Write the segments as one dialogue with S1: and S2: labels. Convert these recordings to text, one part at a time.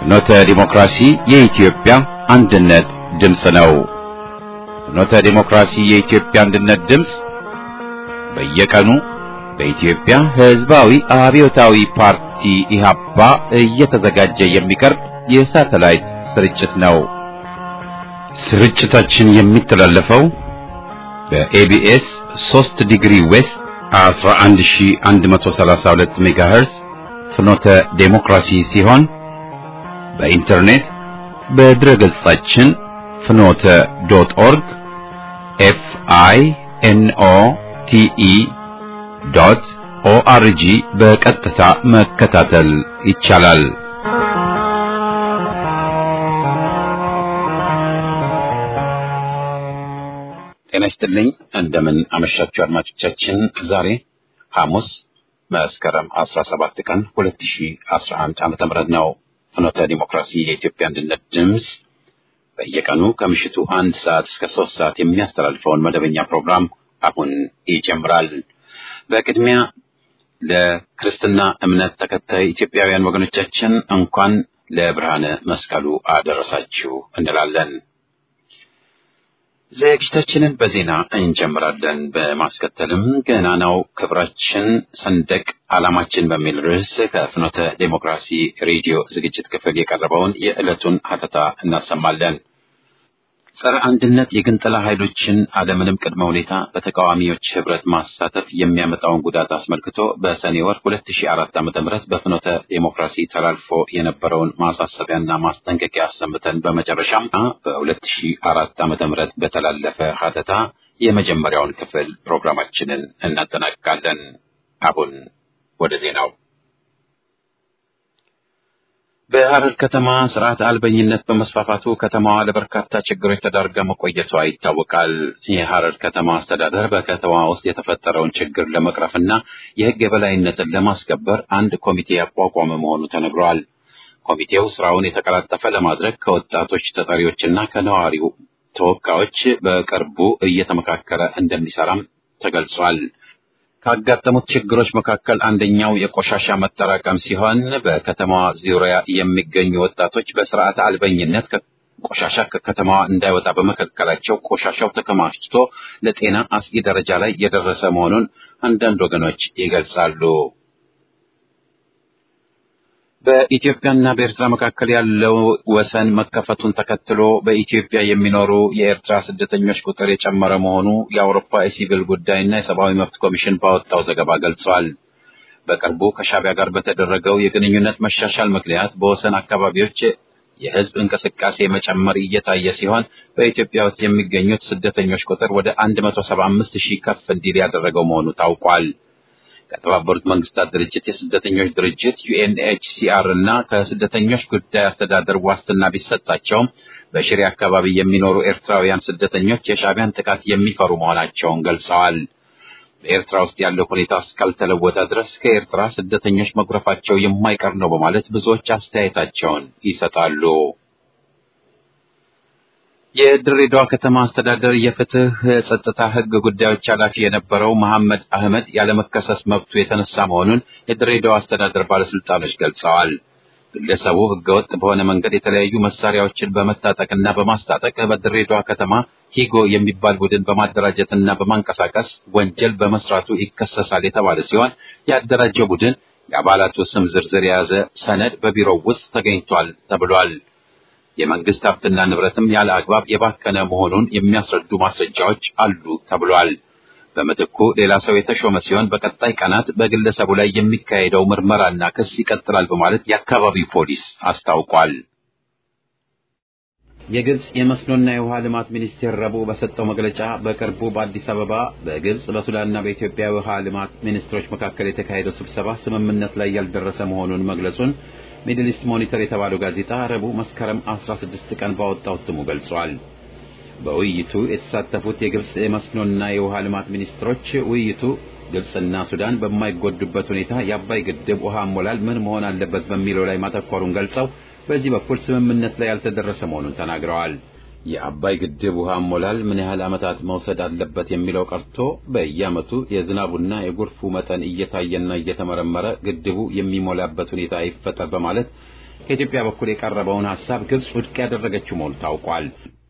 S1: ፍኖተ ዲሞክራሲ የኢትዮጵያ አንድነት ድምፅ ነው። ፍኖተ ዲሞክራሲ የኢትዮጵያ አንድነት ድምፅ በየቀኑ በኢትዮጵያ ሕዝባዊ አብዮታዊ ፓርቲ ኢህአፓ እየተዘጋጀ የሚቀርብ የሳተላይት ስርጭት ነው። ስርጭታችን የሚተላለፈው በኤቢኤስ 3 ዲግሪ ዌስት 11132 ሜጋሄርዝ ፍኖተ ዴሞክራሲ ሲሆን በኢንተርኔት በድረ ገጻችን ፍኖተ ዶት ኦርግ ኤፍ አይ ኤን ኦ ቲ ኢ ዶት ኦአርጂ በቀጥታ መከታተል ይቻላል። ጤና ይስጥልኝ። እንደምን አመሻችሁ አድማጮቻችን። ዛሬ ሐሙስ መስከረም 17 ቀን 2011 ዓመተ ምህረት ነው። ፍኖተ ዲሞክራሲ የኢትዮጵያ አንድነት ድምፅ በየቀኑ ከምሽቱ አንድ ሰዓት እስከ ሶስት ሰዓት የሚያስተላልፈውን መደበኛ ፕሮግራም አሁን ይጀምራል። በቅድሚያ ለክርስትና እምነት ተከታይ ኢትዮጵያውያን ወገኖቻችን እንኳን ለብርሃነ መስቀሉ አደረሳችሁ እንላለን። ዝግጅታችንን በዜና እንጀምራለን። በማስከተልም ገናናው ክብራችን ሰንደቅ ዓላማችን በሚል ርዕስ ከፍኖተ ዴሞክራሲ ሬዲዮ ዝግጅት ክፍል የቀረበውን የዕለቱን ሀተታ እናሰማለን። ጸረ አንድነት የግንጠላ ኃይሎችን አለምንም ቅድመ ሁኔታ በተቃዋሚዎች ህብረት ማሳተፍ የሚያመጣውን ጉዳት አስመልክቶ በሰኔ ወር 2004 ዓ.ም በፍኖተ ዴሞክራሲ ተላልፎ የነበረውን ማሳሰቢያና ማስጠንቀቂያ አሰምተን በመጨረሻም በ2004 ዓ.ም በተላለፈ ሀተታ የመጀመሪያውን ክፍል ፕሮግራማችንን እናጠናቅቃለን። አሁን ወደ ዜናው በሐረር ከተማ ስርዓት አልበኝነት በመስፋፋቱ ከተማዋ ለበርካታ ችግሮች ተዳርጋ መቆየቷ ይታወቃል። የሐረር ከተማ አስተዳደር በከተማ ውስጥ የተፈጠረውን ችግር ለመቅረፍና የሕግ የበላይነትን ለማስከበር አንድ ኮሚቴ ያቋቋመ መሆኑ ተነግሯል። ኮሚቴው ስራውን የተቀላጠፈ ለማድረግ ከወጣቶች ተጠሪዎችና ከነዋሪው ተወካዮች በቅርቡ እየተመካከረ እንደሚሰራም ተገልጿል። ካጋጠሙት ችግሮች መካከል አንደኛው የቆሻሻ መጠራቀም ሲሆን በከተማዋ ዙሪያ የሚገኙ ወጣቶች በስርዓተ አልበኝነት ቆሻሻ ከከተማዋ እንዳይወጣ በመከልከላቸው ቆሻሻው ተከማችቶ ለጤና አስጊ ደረጃ ላይ የደረሰ መሆኑን አንዳንድ ወገኖች ይገልጻሉ። በኢትዮጵያና በኤርትራ መካከል ያለው ወሰን መከፈቱን ተከትሎ በኢትዮጵያ የሚኖሩ የኤርትራ ስደተኞች ቁጥር የጨመረ መሆኑ የአውሮፓ የሲቪል ጉዳይና የሰብአዊ መብት ኮሚሽን ባወጣው ዘገባ ገልጿል። በቅርቡ ከሻቢያ ጋር በተደረገው የግንኙነት መሻሻል ምክንያት በወሰን አካባቢዎች የሕዝብ እንቅስቃሴ መጨመር እየታየ ሲሆን በኢትዮጵያ ውስጥ የሚገኙት ስደተኞች ቁጥር ወደ 175 ሺህ ከፍ እንዲል ያደረገው መሆኑ ታውቋል። ከተባበሩት መንግስታት ድርጅት የስደተኞች ድርጅት ዩኤንኤችሲአር እና ከስደተኞች ጉዳይ አስተዳደር ዋስትና ቢሰጣቸውም በሽሬ አካባቢ የሚኖሩ ኤርትራውያን ስደተኞች የሻቢያን ጥቃት የሚፈሩ መሆናቸውን ገልጸዋል። በኤርትራ ውስጥ ያለው ሁኔታ እስካልተለወጠ ድረስ ከኤርትራ ስደተኞች መጉረፋቸው የማይቀር ነው በማለት ብዙዎች አስተያየታቸውን ይሰጣሉ። የድሬዳዋ ከተማ አስተዳደር የፍትህ የጸጥታ ህግ ጉዳዮች ኃላፊ የነበረው መሐመድ አህመድ ያለመከሰስ መብቱ የተነሳ መሆኑን የድሬዳዋ አስተዳደር ባለስልጣኖች ገልጸዋል። ግለሰቡ ህገወጥ በሆነ መንገድ የተለያዩ መሳሪያዎችን በመታጠቅና በማስታጠቅ በድሬዳዋ ከተማ ሂጎ የሚባል ቡድን በማደራጀትና በማንቀሳቀስ ወንጀል በመስራቱ ይከሰሳል የተባለ ሲሆን ያደራጀው ቡድን የአባላቱ ስም ዝርዝር የያዘ ሰነድ በቢሮው ውስጥ ተገኝቷል ተብሏል። የመንግስት ሀብትና ንብረትም ያለ አግባብ የባከነ መሆኑን የሚያስረዱ ማስረጃዎች አሉ ተብሏል። በምትኩ ሌላ ሰው የተሾመ ሲሆን በቀጣይ ቀናት በግለሰቡ ላይ የሚካሄደው ምርመራና ክስ ይቀጥላል በማለት የአካባቢው ፖሊስ አስታውቋል። የግብጽ የመስኖና የውሃ ልማት ሚኒስቴር ረቡዕ በሰጠው መግለጫ በቅርቡ በአዲስ አበባ በግብጽ በሱዳንና በኢትዮጵያ የውሃ ልማት ሚኒስትሮች መካከል የተካሄደው ስብሰባ ስምምነት ላይ ያልደረሰ መሆኑን መግለጹን ሚድል ኢስት ሞኒተር የተባለው ጋዜጣ ረቡዕ መስከረም 16 ቀን ባወጣው እትሙ ገልጿል። በውይይቱ የተሳተፉት የግብጽ የመስኖና የውሃ ልማት ሚኒስትሮች ውይይቱ ግብጽና ሱዳን በማይጎዱበት ሁኔታ የአባይ ግድብ ውሃ አሞላል ምን መሆን አለበት በሚለው ላይ ማተኮሩን ገልጸው በዚህ በኩል ስምምነት ላይ ያልተደረሰ መሆኑን ተናግረዋል። የአባይ ግድብ ውሃ አሞላል ምን ያህል ዓመታት መውሰድ አለበት የሚለው ቀርቶ በየዓመቱ የዝናቡና የጎርፉ መጠን እየታየና እየተመረመረ ግድቡ የሚሞላበት ሁኔታ ይፈጠር በማለት ከኢትዮጵያ በኩል የቀረበውን ሐሳብ ግብጽ ውድቅ ያደረገችው መሆኑ ታውቋል።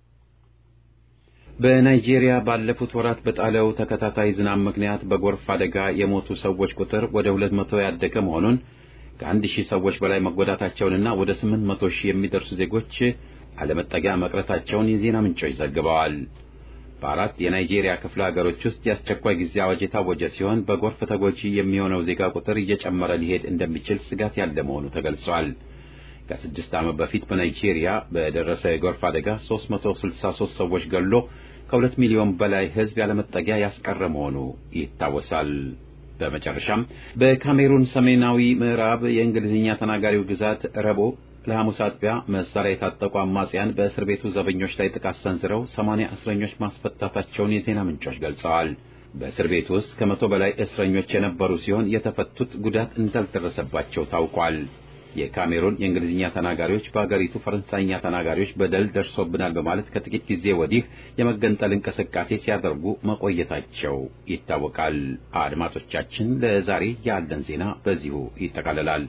S1: በናይጄሪያ ባለፉት ወራት በጣለው ተከታታይ ዝናብ ምክንያት በጎርፍ አደጋ የሞቱ ሰዎች ቁጥር ወደ ሁለት መቶ ያደገ መሆኑን ከአንድ ሺህ ሰዎች በላይ መጎዳታቸውንና ወደ ስምንት መቶ ሺህ የሚደርሱ ዜጎች አለመጠጊያ መቅረታቸውን የዜና ምንጮች ዘግበዋል። በአራት የናይጄሪያ ክፍለ ሀገሮች ውስጥ የአስቸኳይ ጊዜ አዋጅ የታወጀ ሲሆን በጎርፍ ተጎጂ የሚሆነው ዜጋ ቁጥር እየጨመረ ሊሄድ እንደሚችል ስጋት ያለ መሆኑ ተገልጿል። ከስድስት ዓመት በፊት በናይጄሪያ በደረሰ የጎርፍ አደጋ 363 ሰዎች ገሎ ከሁለት ሚሊዮን በላይ ሕዝብ ያለመጠጊያ ያስቀረ መሆኑ ይታወሳል። በመጨረሻም በካሜሩን ሰሜናዊ ምዕራብ የእንግሊዝኛ ተናጋሪው ግዛት ረቡዕ ለሐሙስ አጥቢያ መሳሪያ የታጠቁ አማጽያን በእስር ቤቱ ዘበኞች ላይ ጥቃት ሰንዝረው ሰማንያ እስረኞች ማስፈታታቸውን የዜና ምንጮች ገልጸዋል። በእስር ቤቱ ውስጥ ከመቶ በላይ እስረኞች የነበሩ ሲሆን የተፈቱት ጉዳት እንዳልደረሰባቸው ታውቋል። የካሜሩን የእንግሊዝኛ ተናጋሪዎች በአገሪቱ ፈረንሳይኛ ተናጋሪዎች በደል ደርሶብናል በማለት ከጥቂት ጊዜ ወዲህ የመገንጠል እንቅስቃሴ ሲያደርጉ መቆየታቸው ይታወቃል። አድማጮቻችን፣ ለዛሬ ያለን ዜና በዚሁ ይጠቃልላል።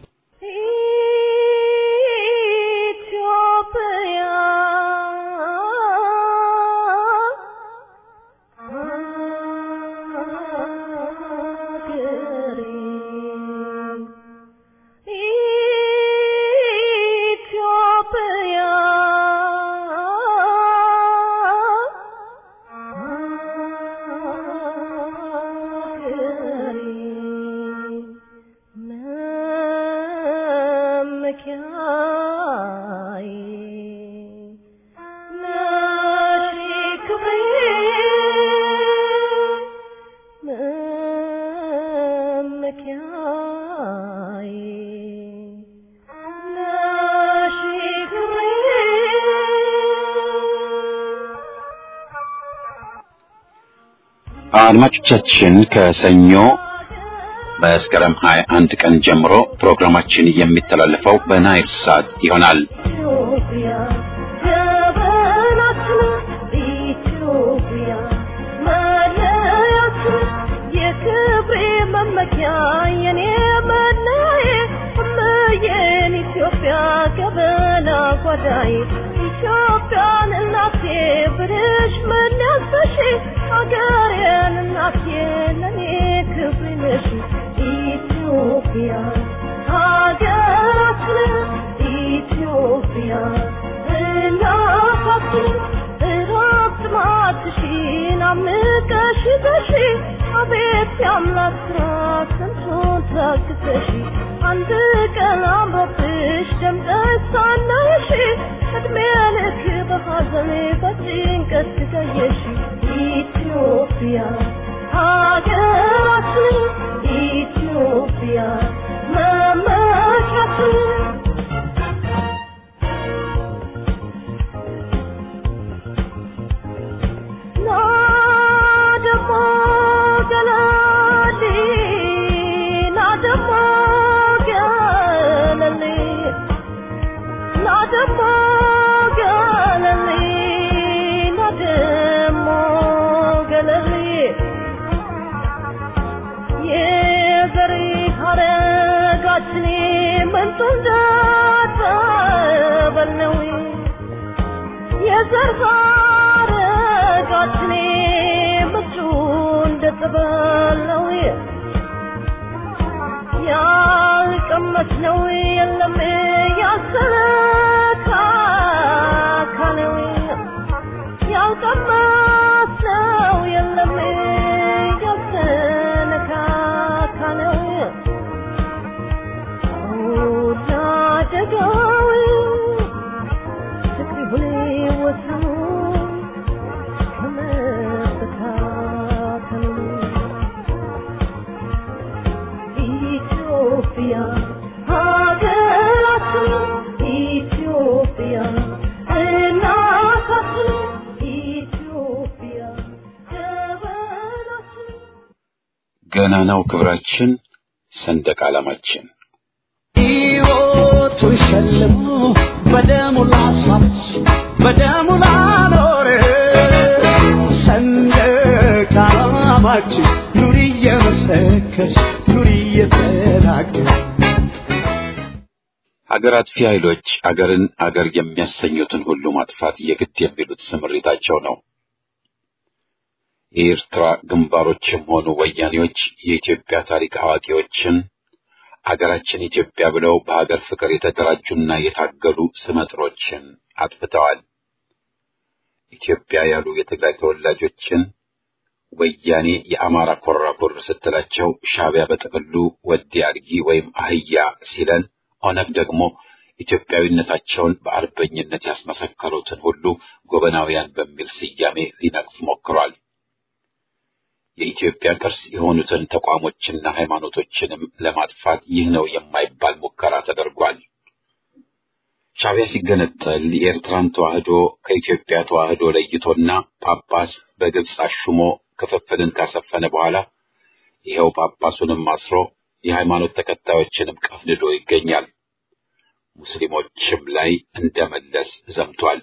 S1: አድማጮቻችን ከሰኞ መስከረም 21 ቀን ጀምሮ ፕሮግራማችን የሚተላለፈው በናይል ሳት ይሆናል።
S2: ኢትዮጵያን እናቴ ብልሽ ምን ያሰሽ ሀገሬን እናቴ ለኔ ክብር ነሽ ኢትዮጵያ ሀገራችን ኢትዮጵያ እናታችን እረፍት ማትሽን አምቀሽ በሺ አቤት የአምላክ ስራ ስንቱን ታግሰሽ አንድ ቀን አምሮብሽ ደምቀሽ ሳናይሽ እድሜ ልክ በሐዘን በጭንቀት ትገየሽ ኢትዮጵያ ሀገራችን ኢትዮጵያ መመኪያችን ናደሞ ገለሊ ናደሞ ገለሊ ናደሞ ገለሊ ናደሞ ገለሊ የዘሪ ሀረጋችን ምንጡ እንዳጠበል ነው የዘር ሀረጋችን ምንጩ እንደጠበል ነው ያልቀመስ ነው የለም ያሰካከለው ያልቀመስ ነው የለም ያሰነካከለው ወዳደጋው ፍቅር ሁሌ ወሰኑ ከመበታተኑ ኢትዮጵያ ሀገራችን ኢትዮጵያ እናታችን ኢትዮጵያ ጀበናችን
S1: ገናናው ክብራችን ሰንደቅ ዓላማችን
S3: ሕይወቱ ሸልሞ በደሙ ላስዋች በደሙ ላኖረ ሰንደቅ ዓላማችን ኑሪ እየመሰከርሽ ኑሪ እየተናገርሽ
S1: አገር አጥፊ ኃይሎች አገርን አገር የሚያሰኙትን ሁሉ ማጥፋት የግድ የሚሉት ስምሪታቸው ነው። የኤርትራ ግንባሮችም ሆኑ ወያኔዎች የኢትዮጵያ ታሪክ አዋቂዎችን አገራችን ኢትዮጵያ ብለው በሀገር ፍቅር የተደራጁና የታገሉ ስመጥሮችን አጥፍተዋል። ኢትዮጵያ ያሉ የትግራይ ተወላጆችን ወያኔ የአማራ ኮራኩር ስትላቸው ሻዕቢያ በጥቅሉ ወዲ አድጊ ወይም አህያ ሲለን ኦነግ ደግሞ ኢትዮጵያዊነታቸውን በአርበኝነት ያስመሰከሩትን ሁሉ ጎበናውያን በሚል ስያሜ ሊነቅፍ ሞክሯል። የኢትዮጵያ ቅርስ የሆኑትን ተቋሞችና ሃይማኖቶችንም ለማጥፋት ይህ ነው የማይባል ሙከራ ተደርጓል። ሻዕቢያ ሲገነጠል የኤርትራን ተዋህዶ ከኢትዮጵያ ተዋህዶ ለይቶና ጳጳስ በግብፅ አሹሞ ክፍፍልን ካሰፈነ በኋላ ይኸው ጳጳሱንም አስሮ የሃይማኖት ተከታዮችንም ቀፍድዶ ይገኛል። ሙስሊሞችም ላይ እንደመለስ ዘምቷል።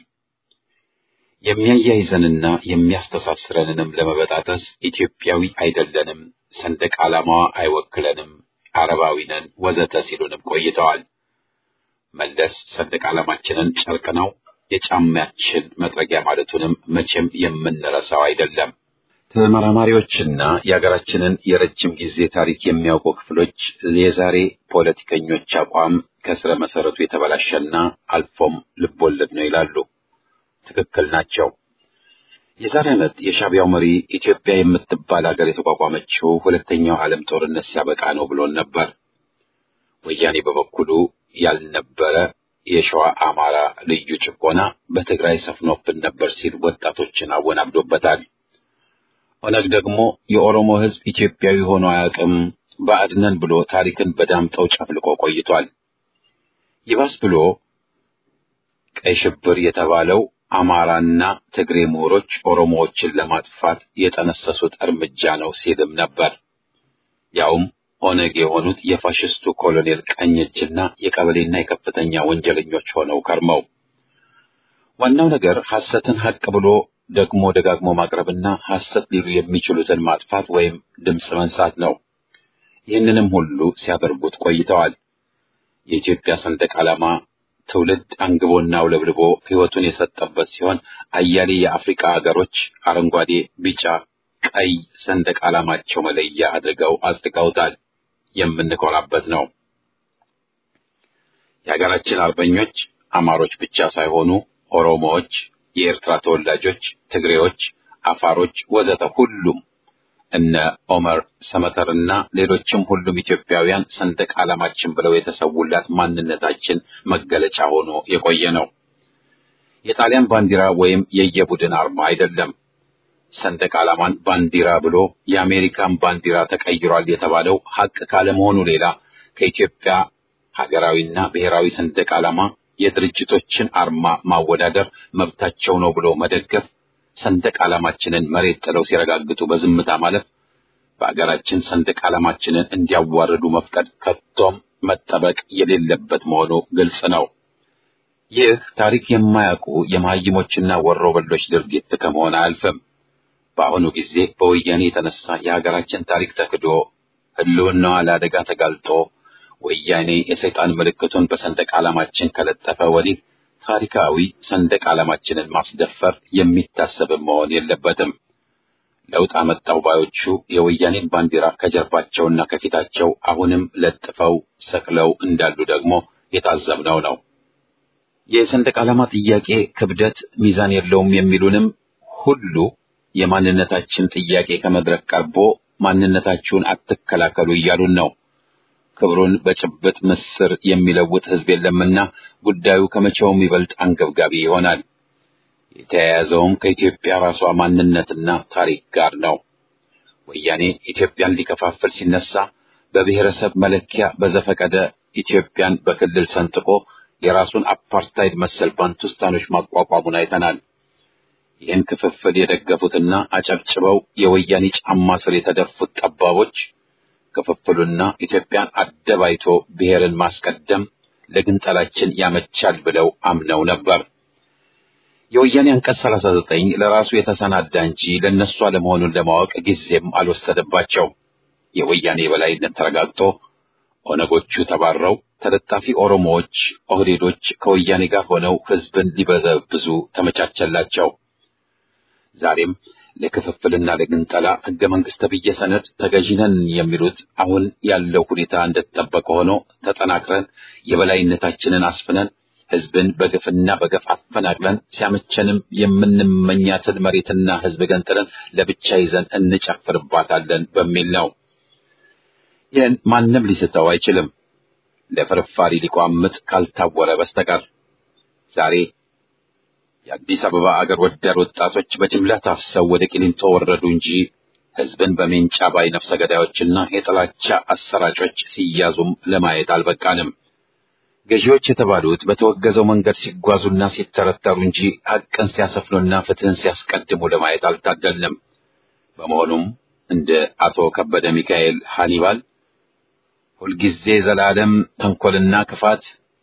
S1: የሚያያይዘንና የሚያስተሳስረንንም ለመበጣጠስ ኢትዮጵያዊ አይደለንም፣ ሰንደቅ ዓላማዋ አይወክለንም፣ አረባዊ ነን ወዘተ ሲሉንም ቆይተዋል። መለስ ሰንደቅ ዓላማችንን ጨርቅ ነው የጫማችን መጥረጊያ ማለቱንም መቼም የምንረሳው አይደለም። ተመራማሪዎችና የሀገራችንን የረጅም ጊዜ ታሪክ የሚያውቁ ክፍሎች የዛሬ ፖለቲከኞች አቋም ከስረ መሰረቱ የተበላሸና አልፎም ልቦለድ ነው ይላሉ። ትክክል ናቸው። የዛሬ ዓመት የሻዕቢያው መሪ ኢትዮጵያ የምትባል ሀገር የተቋቋመችው ሁለተኛው ዓለም ጦርነት ሲያበቃ ነው ብሎን ነበር። ወያኔ በበኩሉ ያልነበረ የሸዋ አማራ ልዩ ጭቆና በትግራይ ሰፍኖብን ነበር ሲል ወጣቶችን አወናብዶበታል። ኦነግ ደግሞ የኦሮሞ ሕዝብ ኢትዮጵያዊ ሆኖ አያውቅም ባዕድነን ብሎ ታሪክን በዳምጠው ጨፍልቆ ቆይቷል። ይባስ ብሎ ቀይ ሽብር የተባለው አማራና ትግሬ ምሁሮች ኦሮሞዎችን ለማጥፋት የጠነሰሱት እርምጃ ነው ሲልም ነበር። ያውም ኦነግ የሆኑት የፋሽስቱ ኮሎኔል ቀኝ እጅና የቀበሌና የከፍተኛ ወንጀለኞች ሆነው ከርመው ዋናው ነገር ሐሰትን ሐቅ ብሎ ደግሞ ደጋግሞ ማቅረብና ሐሰት ሊሉ የሚችሉትን ማጥፋት ወይም ድምፅ መንሳት ነው። ይህንንም ሁሉ ሲያደርጉት ቆይተዋል። የኢትዮጵያ ሰንደቅ ዓላማ ትውልድ አንግቦና አውለብልቦ ሕይወቱን የሰጠበት ሲሆን አያሌ የአፍሪካ ሀገሮች አረንጓዴ፣ ቢጫ፣ ቀይ ሰንደቅ ዓላማቸው መለያ አድርገው አጽድቀውታል። የምንኮራበት ነው። የሀገራችን አርበኞች አማሮች ብቻ ሳይሆኑ ኦሮሞዎች፣ የኤርትራ ተወላጆች፣ ትግሬዎች፣ አፋሮች ወዘተ ሁሉም እነ ኦመር ሰመተርና ሌሎችም ሁሉም ኢትዮጵያውያን ሰንደቅ ዓላማችን ብለው የተሰውላት ማንነታችን መገለጫ ሆኖ የቆየ ነው። የጣሊያን ባንዲራ ወይም የየቡድን አርማ አይደለም። ሰንደቅ ዓላማን ባንዲራ ብሎ የአሜሪካን ባንዲራ ተቀይሯል የተባለው ሐቅ ካለመሆኑ ሌላ ከኢትዮጵያ ሀገራዊና ብሔራዊ ሰንደቅ ዓላማ የድርጅቶችን አርማ ማወዳደር መብታቸው ነው ብሎ መደገፍ ሰንደቅ ዓላማችንን መሬት ጥለው ሲረጋግጡ በዝምታ ማለፍ በአገራችን ሰንደቅ ዓላማችንን እንዲያዋርዱ መፍቀድ ከቶም መጠበቅ የሌለበት መሆኑ ግልጽ ነው። ይህ ታሪክ የማያውቁ የመሀይሞችና ወሮበሎች ድርጊት ከመሆን አያልፍም። በአሁኑ ጊዜ በወያኔ የተነሳ የሀገራችን ታሪክ ተክዶ ሕልውናዋ ለአደጋ ተጋልጦ ወያኔ የሰይጣን ምልክቱን በሰንደቅ ዓላማችን ከለጠፈ ወዲህ ታሪካዊ ሰንደቅ ዓላማችንን ማስደፈር የሚታሰብ መሆን የለበትም። ለውጥ አመጣው ባዮቹ የወያኔን ባንዲራ ከጀርባቸውና ከፊታቸው አሁንም ለጥፈው ሰቅለው እንዳሉ ደግሞ የታዘብነው ነው። የሰንደቅ ዓላማ ጥያቄ ክብደት ሚዛን የለውም የሚሉንም ሁሉ የማንነታችን ጥያቄ ከመድረክ ቀርቦ ማንነታችሁን አትከላከሉ እያሉን ነው። ክብሩን በጭብጥ ምስር የሚለውጥ ሕዝብ የለምና ጉዳዩ ከመቼውም ይበልጥ አንገብጋቢ ይሆናል። የተያያዘውም ከኢትዮጵያ ራሷ ማንነትና ታሪክ ጋር ነው። ወያኔ ኢትዮጵያን ሊከፋፍል ሲነሳ በብሔረሰብ መለኪያ በዘፈቀደ ኢትዮጵያን በክልል ሰንጥቆ የራሱን አፓርታይድ መሰል ባንቱስታኖች ማቋቋሙን አይተናል። ይህን ክፍፍል የደገፉትና አጨብጭበው የወያኔ ጫማ ስር የተደፉት ጠባቦች ክፍፍሉና ኢትዮጵያን አደባይቶ ብሔርን ማስቀደም ለግንጠላችን ያመቻል ብለው አምነው ነበር። የወያኔ አንቀጽ 39 ለራሱ የተሰናዳ እንጂ ለነሱ አለመሆኑን ለማወቅ ጊዜም አልወሰደባቸው። የወያኔ የበላይነት ተረጋግጦ ኦነጎቹ ተባረው ተለጣፊ ኦሮሞዎች፣ ኦህዴዶች ከወያኔ ጋር ሆነው ህዝብን ሊበዘብዙ ተመቻቸላቸው። ዛሬም ለክፍፍልና ለግንጠላ ህገ መንግስት ተብዬ ሰነድ ተገዢነን የሚሉት አሁን ያለው ሁኔታ እንደተጠበቀ ሆኖ ተጠናክረን የበላይነታችንን አስፍነን ህዝብን በግፍና በገፍ አፈናቅለን ሲያመቸንም የምንመኛትን መሬትና ህዝብ ገንጥለን ለብቻ ይዘን እንጨፍርባታለን በሚል ነው። ይህን ማንም ሊስተው አይችልም፣ ለፍርፋሪ ሊቋምጥ ካልታወረ በስተቀር ዛሬ የአዲስ አበባ አገር ወዳድ ወጣቶች በጅምላ ታፍሰው ወደ ቂሊንጦ ወረዱ እንጂ ህዝብን በሜንጫ ባይ ነፍሰ ገዳዮችና የጥላቻ አሰራጮች ሲያዙም ለማየት አልበቃንም። ገዢዎች የተባሉት በተወገዘው መንገድ ሲጓዙና ሲተረተሩ እንጂ ሐቅን ሲያሰፍኑና ፍትህን ሲያስቀድሙ ለማየት አልታደልንም። በመሆኑም እንደ አቶ ከበደ ሚካኤል ሃኒባል ሁልጊዜ ዘላለም ተንኮልና ክፋት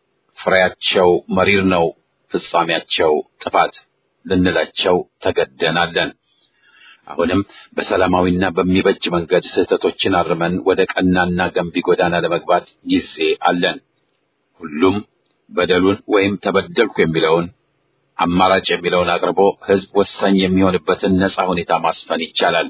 S1: ፍሬያቸው መሪር ነው ፍጻሜያቸው ጥፋት ልንላቸው ተገደናለን። አሁንም በሰላማዊና በሚበጅ መንገድ ስህተቶችን አርመን ወደ ቀናና ገንቢ ጎዳና ለመግባት ጊዜ አለን። ሁሉም በደሉን ወይም ተበደልኩ የሚለውን አማራጭ የሚለውን አቅርቦ ህዝብ ወሳኝ የሚሆንበትን ነጻ ሁኔታ ማስፈን ይቻላል።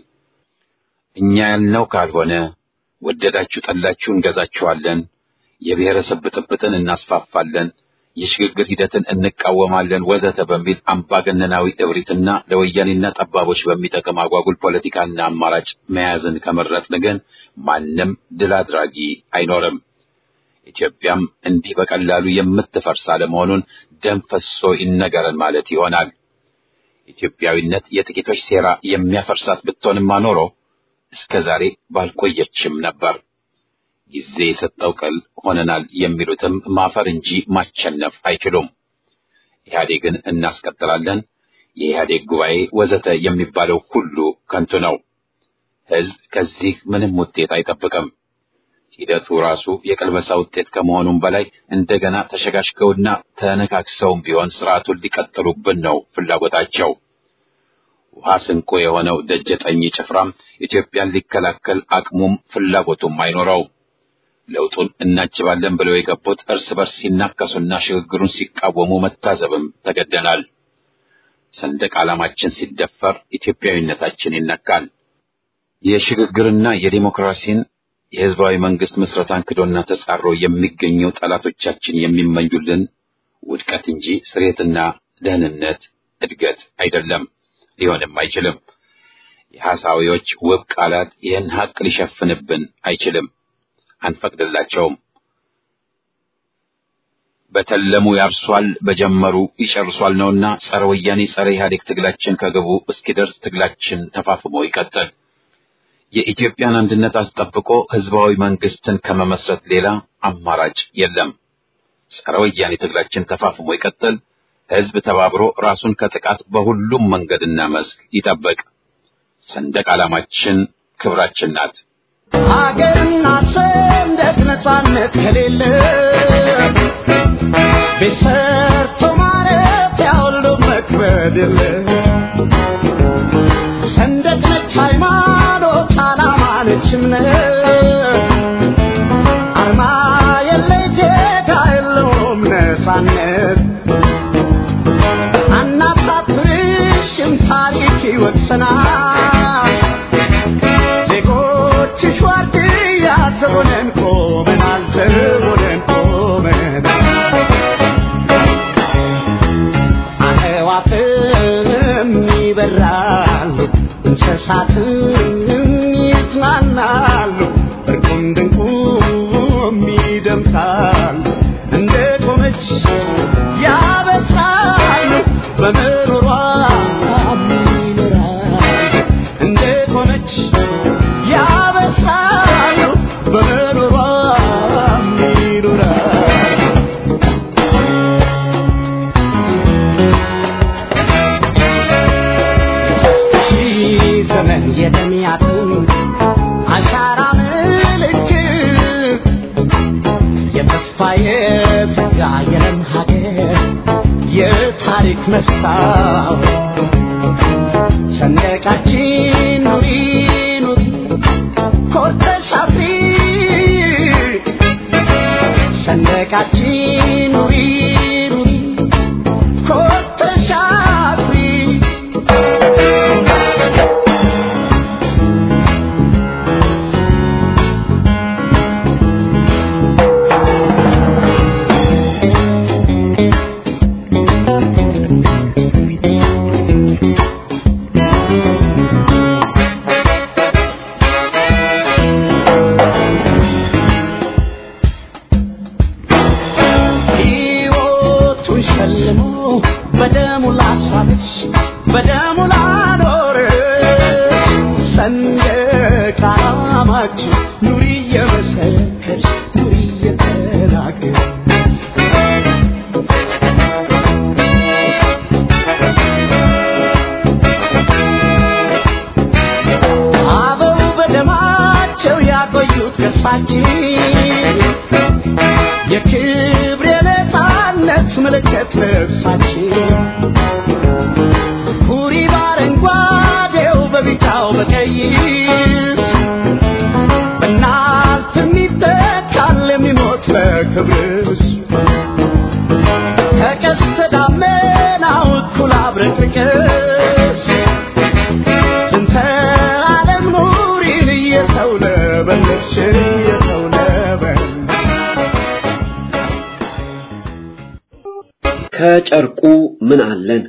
S1: እኛ ያልነው ካልሆነ ወደዳችሁ ጠላችሁ እንገዛችኋለን፣ የብሔረሰብ ብጥብጥን እናስፋፋለን የሽግግር ሂደትን እንቃወማለን ወዘተ በሚል አምባገነናዊ እብሪትና ለወያኔና ጠባቦች በሚጠቅም አጓጉል ፖለቲካና አማራጭ መያዝን ከመረጥን ግን ማንም ድል አድራጊ አይኖርም። ኢትዮጵያም እንዲህ በቀላሉ የምትፈርስ አለመሆኑን ደም ፈሶ ይነገረን ማለት ይሆናል። ኢትዮጵያዊነት የጥቂቶች ሴራ የሚያፈርሳት ብትሆንማ ኖሮ እስከ ዛሬ ባልቆየችም ነበር። ጊዜ የሰጠው ቅል ሆነናል የሚሉትም ማፈር እንጂ ማቸነፍ አይችሉም። ኢህአዴግን እናስቀጥላለን፣ የኢህአዴግ ጉባኤ ወዘተ የሚባለው ሁሉ ከንቱ ነው። ህዝብ ከዚህ ምንም ውጤት አይጠብቅም። ሂደቱ ራሱ የቅልበሳ ውጤት ከመሆኑም በላይ እንደገና ተሸጋሽገውና ተነካክሰውም ቢሆን ስርዓቱን ሊቀጥሉብን ነው ፍላጎታቸው። ውሃ ስንቆ የሆነው ደጀጠኝ ጭፍራም ኢትዮጵያን ሊከላከል አቅሙም ፍላጎቱም አይኖረውም። ለውጡን እናችባለን ብለው የገቡት እርስ በርስ ሲናከሱና ሽግግሩን ሲቃወሙ መታዘብም ተገደናል። ሰንደቅ ዓላማችን ሲደፈር ኢትዮጵያዊነታችን ይነካል። የሽግግርና የዲሞክራሲን የህዝባዊ መንግስት ምስረታን ክዶና ተጻሮ የሚገኘው ጠላቶቻችን የሚመኙልን ውድቀት እንጂ ስሬትና ደህንነት፣ እድገት አይደለም፣ ሊሆንም አይችልም። የሐሳዊዎች ውብ ቃላት ይህን ሀቅ ሊሸፍንብን አይችልም። አንፈቅድላቸውም። በተለሙ ያርሷል፣ በጀመሩ ይጨርሷል ነውና ጸረ ወያኔ ጸረ ኢህአዴግ ትግላችን ከግቡ እስኪደርስ ትግላችን ተፋፍሞ ይቀጥል። የኢትዮጵያን አንድነት አስጠብቆ ህዝባዊ መንግስትን ከመመስረት ሌላ አማራጭ የለም። ጸረ ወያኔ ትግላችን ተፋፍሞ ይቀጥል። ህዝብ ተባብሮ ራሱን ከጥቃት በሁሉም መንገድና መስክ ይጠብቅ። ሰንደቅ ዓላማችን ክብራችን ናት።
S3: ሀገርና ሰንደቅ ነፃነት ከሌለ ቤት ሰርቶ ማረፊያ ሁሉ መክበድ የለ ሰንደቅ ነች ሃይማኖት፣ ዓላማ ነች እምነት አርማ የለ ዜጋ የለውም ነፃነት አናሳፍርሽም ታሪክ ይወቅሰናል ዜጎችሽ ዋርድያ ዘቦነን ቆመናል ዘቦነን ቆመናል አዕዋፍም ይበራሉ እንስሳትም ይዝናናሉ እርቁም ድንቁም ይደምቃሉ እንደ ቆመች ያበስራሉ በምሮሯ ይኖራሉ እንደ ቆመች ያበስራሉ በምሮሯ ይኖራሉ ሺህ ዘመን የደሚያትን አሻራ ምልክት የተስፋ የጸጋ የለም ሀገር የታሪክ መስታወት ሰንደቃችን ኑሪ ኑሪ ኮርተሽ አፍሪ በጫካችን ኑሪ ኑሪ ኮተሽ አፍሪ ሕይወቱን ሸልሞ በደሙ ላስዋበች በደሙ ላኖር ሰንደቅ ዓላማችን ኑሪ እየመሰከርሽ ኑሪ እየተናገር አበው በደማቸው ያቆዩት ገጽታችን የክብር የነፃነት ምልክት ልብሳችን ኩሪ በአረንጓዴው በቢጫው በቀይ በእናት የሚተካል የሚሞት ለክብርሽ ከቀስተ ደመናው እኩል አብረቅርቅሽ ስንተ ዓለም ኑሪን እየተውለበለብሽ እየተውለበለብሽ
S4: ከጨርቁ ምን አለን?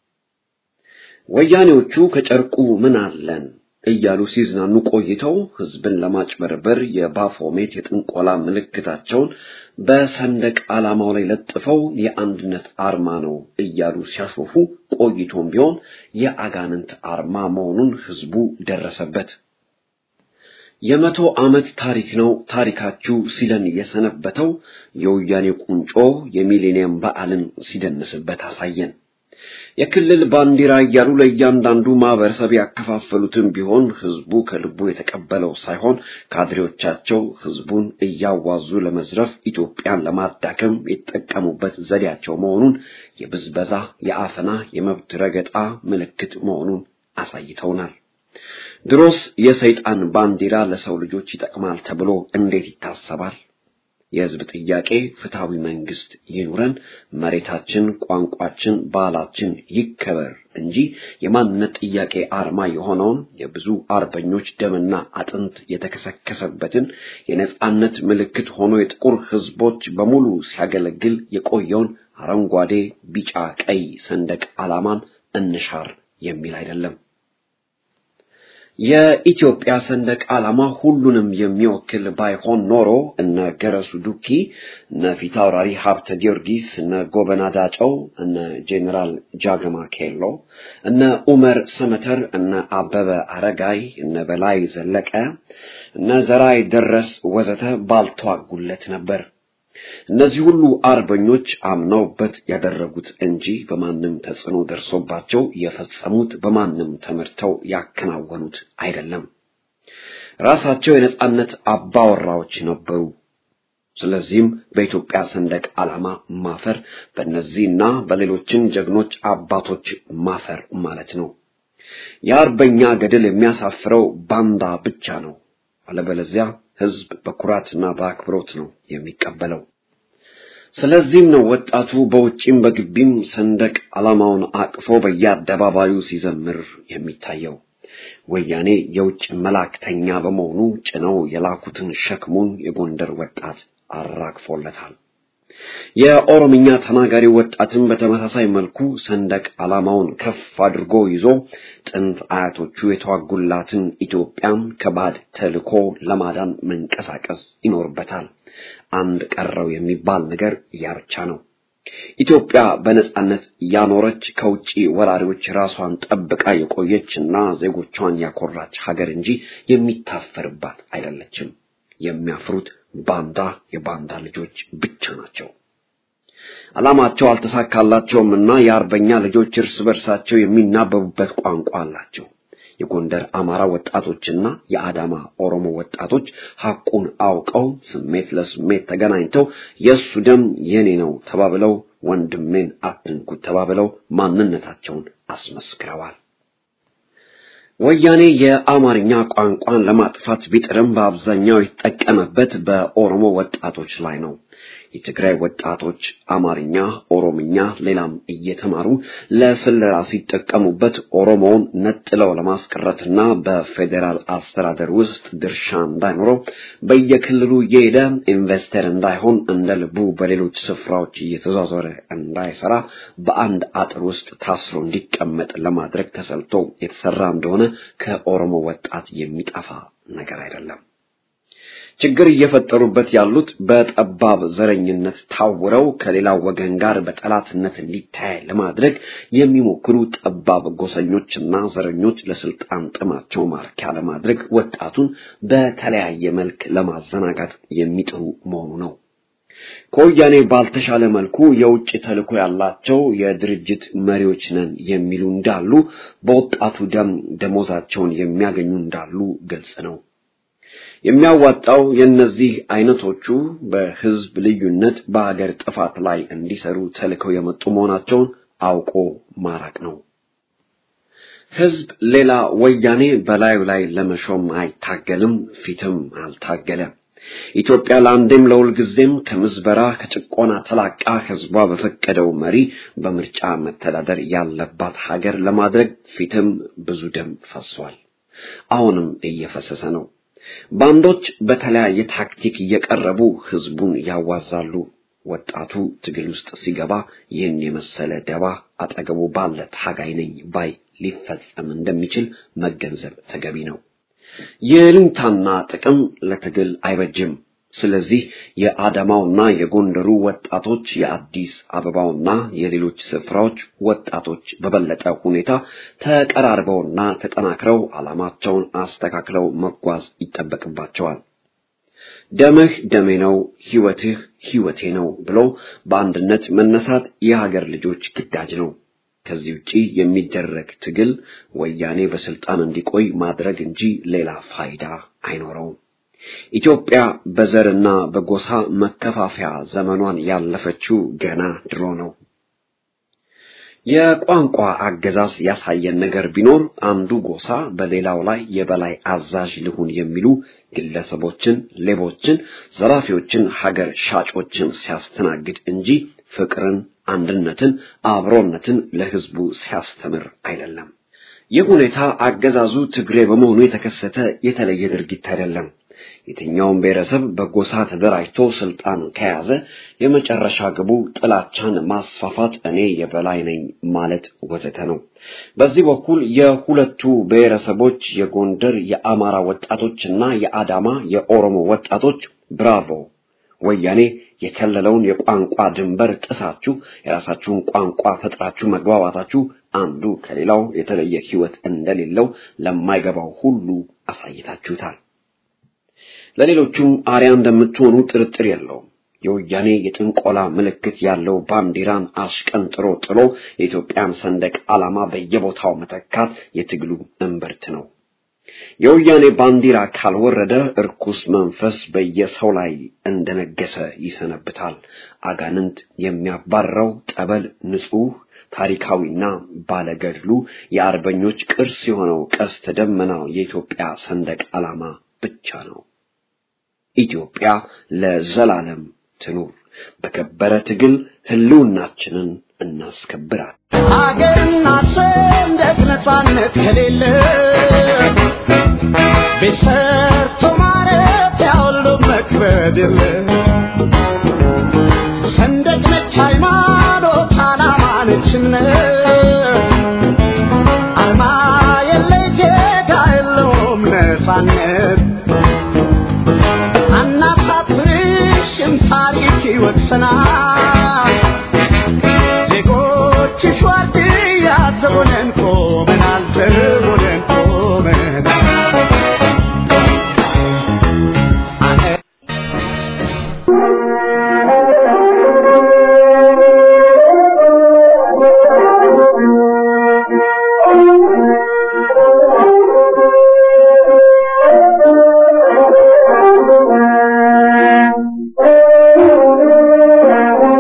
S4: ወያኔዎቹ ከጨርቁ ምን አለን እያሉ ሲዝናኑ ቆይተው ህዝብን ለማጭበርበር የባፎሜት የጥንቆላ ምልክታቸውን በሰንደቅ ዓላማው ላይ ለጥፈው የአንድነት አርማ ነው እያሉ ሲያሾፉ ቆይቶም ቢሆን የአጋንንት አርማ መሆኑን ህዝቡ ደረሰበት። የመቶ ዓመት ታሪክ ነው ታሪካችሁ ሲለን የሰነበተው የወያኔ ቁንጮ የሚሌኒየም በዓልን ሲደንስበት አሳየን። የክልል ባንዲራ እያሉ ለእያንዳንዱ ማህበረሰብ ያከፋፈሉትን ቢሆን ህዝቡ ከልቡ የተቀበለው ሳይሆን ካድሬዎቻቸው ህዝቡን እያዋዙ ለመዝረፍ ኢትዮጵያን ለማዳከም የተጠቀሙበት ዘዴያቸው መሆኑን የብዝበዛ፣ የአፈና፣ የመብት ረገጣ ምልክት መሆኑን አሳይተውናል። ድሮስ የሰይጣን ባንዲራ ለሰው ልጆች ይጠቅማል ተብሎ እንዴት ይታሰባል? የህዝብ ጥያቄ ፍትሃዊ መንግስት ይኑረን፣ መሬታችን፣ ቋንቋችን፣ ባህላችን ይከበር እንጂ የማንነት ጥያቄ አርማ የሆነውን የብዙ አርበኞች ደምና አጥንት የተከሰከሰበትን የነጻነት ምልክት ሆኖ የጥቁር ህዝቦች በሙሉ ሲያገለግል የቆየውን አረንጓዴ፣ ቢጫ፣ ቀይ ሰንደቅ ዓላማን እንሻር የሚል አይደለም። የኢትዮጵያ ሰንደቅ ዓላማ ሁሉንም የሚወክል ባይሆን ኖሮ እነ ገረሱ ዱኪ፣ እነ ፊታውራሪ ሀብተ ጊዮርጊስ፣ እነ ጎበና ዳጨው፣ እነ ጄኔራል ጃገማ ኬሎ፣ እነ ኡመር ሰመተር፣ እነ አበበ አረጋይ፣ እነ በላይ ዘለቀ፣ እነ ዘራይ ደረስ ወዘተ ባልተዋጉለት ነበር። እነዚህ ሁሉ አርበኞች አምነውበት ያደረጉት እንጂ በማንም ተጽዕኖ ደርሶባቸው የፈጸሙት በማንም ተመርተው ያከናወኑት አይደለም። ራሳቸው የነጻነት አባወራዎች ነበሩ። ስለዚህም በኢትዮጵያ ሰንደቅ ዓላማ ማፈር በእነዚህና በሌሎችም ጀግኖች አባቶች ማፈር ማለት ነው። የአርበኛ ገድል የሚያሳፍረው ባንዳ ብቻ ነው። አለበለዚያ ህዝብ በኩራትና በአክብሮት ነው የሚቀበለው። ስለዚህም ነው ወጣቱ በውጪም በግቢም ሰንደቅ ዓላማውን አቅፎ በየአደባባዩ ሲዘምር የሚታየው። ወያኔ የውጭ መላእክተኛ በመሆኑ ጭነው የላኩትን ሸክሙን የጎንደር ወጣት አራግፎለታል። የኦሮምኛ ተናጋሪ ወጣትም በተመሳሳይ መልኩ ሰንደቅ ዓላማውን ከፍ አድርጎ ይዞ ጥንት አያቶቹ የተዋጉላትን ኢትዮጵያን ከባድ ተልዕኮ ለማዳን መንቀሳቀስ ይኖርበታል። አንድ ቀረው የሚባል ነገር ያ ብቻ ነው። ኢትዮጵያ በነጻነት ያኖረች ከውጪ ወራሪዎች ራሷን ጠብቃ የቆየችና ዜጎቿን ያኮራች ሀገር እንጂ የሚታፈርባት አይደለችም። የሚያፍሩት ባንዳ የባንዳ ልጆች ብቻ ናቸው። ዓላማቸው አልተሳካላቸውም እና የአርበኛ ልጆች እርስ በርሳቸው የሚናበቡበት ቋንቋ አላቸው። የጎንደር አማራ ወጣቶችና የአዳማ ኦሮሞ ወጣቶች ሐቁን አውቀው ስሜት ለስሜት ተገናኝተው የእሱ ደም የኔ ነው ተባብለው ወንድሜን አትንኩት ተባብለው ማንነታቸውን አስመስክረዋል። ወያኔ የአማርኛ ቋንቋን ለማጥፋት ቢጥርም በአብዛኛው የተጠቀመበት በኦሮሞ ወጣቶች ላይ ነው። የትግራይ ወጣቶች አማርኛ፣ ኦሮምኛ፣ ሌላም እየተማሩ ለስለላ ሲጠቀሙበት ኦሮሞውን ነጥለው ለማስቀረትና በፌዴራል አስተዳደር ውስጥ ድርሻ እንዳይኖረው በየክልሉ እየሄደ ኢንቨስተር እንዳይሆን እንደ ልቡ በሌሎች ስፍራዎች እየተዟዟረ እንዳይሰራ በአንድ አጥር ውስጥ ታስሮ እንዲቀመጥ ለማድረግ ተሰልቶ የተሰራ እንደሆነ ከኦሮሞ ወጣት የሚጠፋ ነገር አይደለም። ችግር እየፈጠሩበት ያሉት በጠባብ ዘረኝነት ታውረው ከሌላው ወገን ጋር በጠላትነት እንዲታይ ለማድረግ የሚሞክሩ ጠባብ ጎሰኞችና ዘረኞች ለስልጣን ጥማቸው ማርኪያ ለማድረግ ወጣቱን በተለያየ መልክ ለማዘናጋት የሚጥሩ መሆኑ ነው። ከወያኔ ባልተሻለ መልኩ የውጭ ተልዕኮ ያላቸው የድርጅት መሪዎች ነን የሚሉ እንዳሉ፣ በወጣቱ ደም ደሞዛቸውን የሚያገኙ እንዳሉ ግልጽ ነው። የሚያዋጣው የእነዚህ አይነቶቹ በህዝብ ልዩነት በሀገር ጥፋት ላይ እንዲሰሩ ተልከው የመጡ መሆናቸውን አውቆ ማራቅ ነው። ህዝብ ሌላ ወያኔ በላዩ ላይ ለመሾም አይታገልም፣ ፊትም አልታገለም። ኢትዮጵያ ለአንዴም ለሁልጊዜም ከምዝበራ ከጭቆና ተላቃ ህዝቧ በፈቀደው መሪ በምርጫ መተዳደር ያለባት ሀገር ለማድረግ ፊትም ብዙ ደም ፈሷል። አሁንም እየፈሰሰ ነው። ባንዶች በተለያየ ታክቲክ እየቀረቡ ህዝቡን ያዋዛሉ። ወጣቱ ትግል ውስጥ ሲገባ ይህን የመሰለ ደባ አጠገቡ ባለ ታጋይ ነኝ ባይ ሊፈጸም እንደሚችል መገንዘብ ተገቢ ነው። የልንታና ጥቅም ለትግል አይበጅም። ስለዚህ የአዳማውና የጎንደሩ ወጣቶች የአዲስ አበባውና የሌሎች ስፍራዎች ወጣቶች በበለጠ ሁኔታ ተቀራርበውና ተጠናክረው ዓላማቸውን አስተካክለው መጓዝ ይጠበቅባቸዋል። ደምህ ደሜ ነው፣ ህይወትህ ህይወቴ ነው ብሎ በአንድነት መነሳት የሀገር ልጆች ግዳጅ ነው። ከዚህ ውጪ የሚደረግ ትግል ወያኔ በስልጣን እንዲቆይ ማድረግ እንጂ ሌላ ፋይዳ አይኖረውም። ኢትዮጵያ በዘርና በጎሳ መከፋፈያ ዘመኗን ያለፈችው ገና ድሮ ነው። የቋንቋ አገዛዝ ያሳየን ነገር ቢኖር አንዱ ጎሳ በሌላው ላይ የበላይ አዛዥ ልሁን የሚሉ ግለሰቦችን፣ ሌቦችን፣ ዘራፊዎችን፣ ሀገር ሻጮችን ሲያስተናግድ እንጂ ፍቅርን፣ አንድነትን፣ አብሮነትን ለህዝቡ ሲያስተምር አይደለም። ይህ ሁኔታ አገዛዙ ትግሬ በመሆኑ የተከሰተ የተለየ ድርጊት አይደለም። የትኛውም ብሔረሰብ በጎሳ ተደራጅቶ ስልጣን ከያዘ የመጨረሻ ግቡ ጥላቻን ማስፋፋት፣ እኔ የበላይ ነኝ ማለት ወዘተ ነው። በዚህ በኩል የሁለቱ ብሔረሰቦች የጎንደር የአማራ ወጣቶችና የአዳማ የኦሮሞ ወጣቶች ብራቮ ወያኔ የከለለውን የቋንቋ ድንበር ጥሳችሁ የራሳችሁን ቋንቋ ፈጥራችሁ መግባባታችሁ አንዱ ከሌላው የተለየ ሕይወት እንደሌለው ለማይገባው ሁሉ አሳይታችሁታል። ለሌሎቹም አርያ እንደምትሆኑ ጥርጥር የለውም። የወያኔ የጥንቆላ ምልክት ያለው ባንዲራን አሽቀንጥሮ ጥሎ የኢትዮጵያን ሰንደቅ ዓላማ በየቦታው መተካት የትግሉ እምብርት ነው። የወያኔ ባንዲራ ካልወረደ እርኩስ መንፈስ በየሰው ላይ እንደነገሰ ይሰነብታል። አጋንንት የሚያባረው ጠበል ንጹሕ ታሪካዊና ባለገድሉ የአርበኞች ቅርስ የሆነው ቀስተ ደመናው የኢትዮጵያ ሰንደቅ ዓላማ ብቻ ነው። ኢትዮጵያ ለዘላለም ትኑር። በከበረ ትግል ህልውናችንን እናስከብራል።
S3: ሀገርና ሰንደቅ ነፃነት ከሌለ ቤት ሰርቶ ማረፊያ ሁሉ መክበድ የለ ሰንደቅ ነች ሃይማኖት፣ ዓላማ ነች እምነት አርማ የለ ዜጋ የለውም ነፃነት አናሳፍርሽም ታሪክ ይወቅሰናል ዜጎችሽ ዋርድያ ተሆነን ቆመናል ተሆነን ቆመናል
S2: Thank you.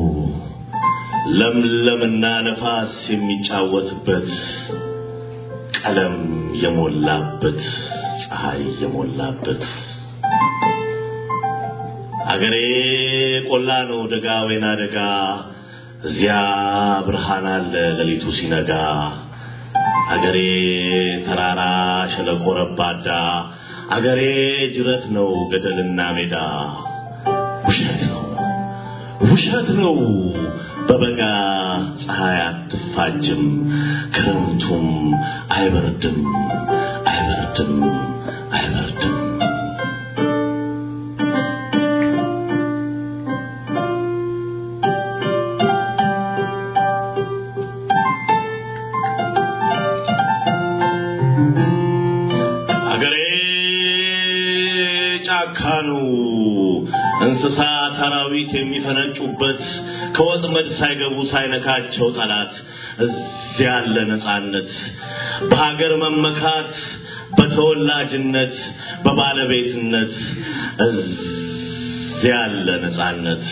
S5: ለምለምና ነፋስ የሚጫወትበት ቀለም የሞላበት ፀሐይ የሞላበት አገሬ ቆላ ነው ደጋ ወይና ደጋ እዚያ ብርሃን አለ ሌሊቱ ሲነጋ አገሬ ተራራ ሸለቆ ረባዳ አገሬ ጅረት ነው ገደልና ሜዳ ውሸት ነው ውሸት ነው በበጋ ፀሐይ አትፋጅም ክረምቱም አይበርድም አይበርድም አይበርድም አገሬ ጫካ ነው እንስሳት አራዊት የሚፈነጩበት ከወጥመድ ሳይገቡ ሳይነካቸው ጠላት እዚያ ያለ ነፃነት በሀገር መመካት በተወላጅነት በባለቤትነት እዚያ ያለ ነፃነት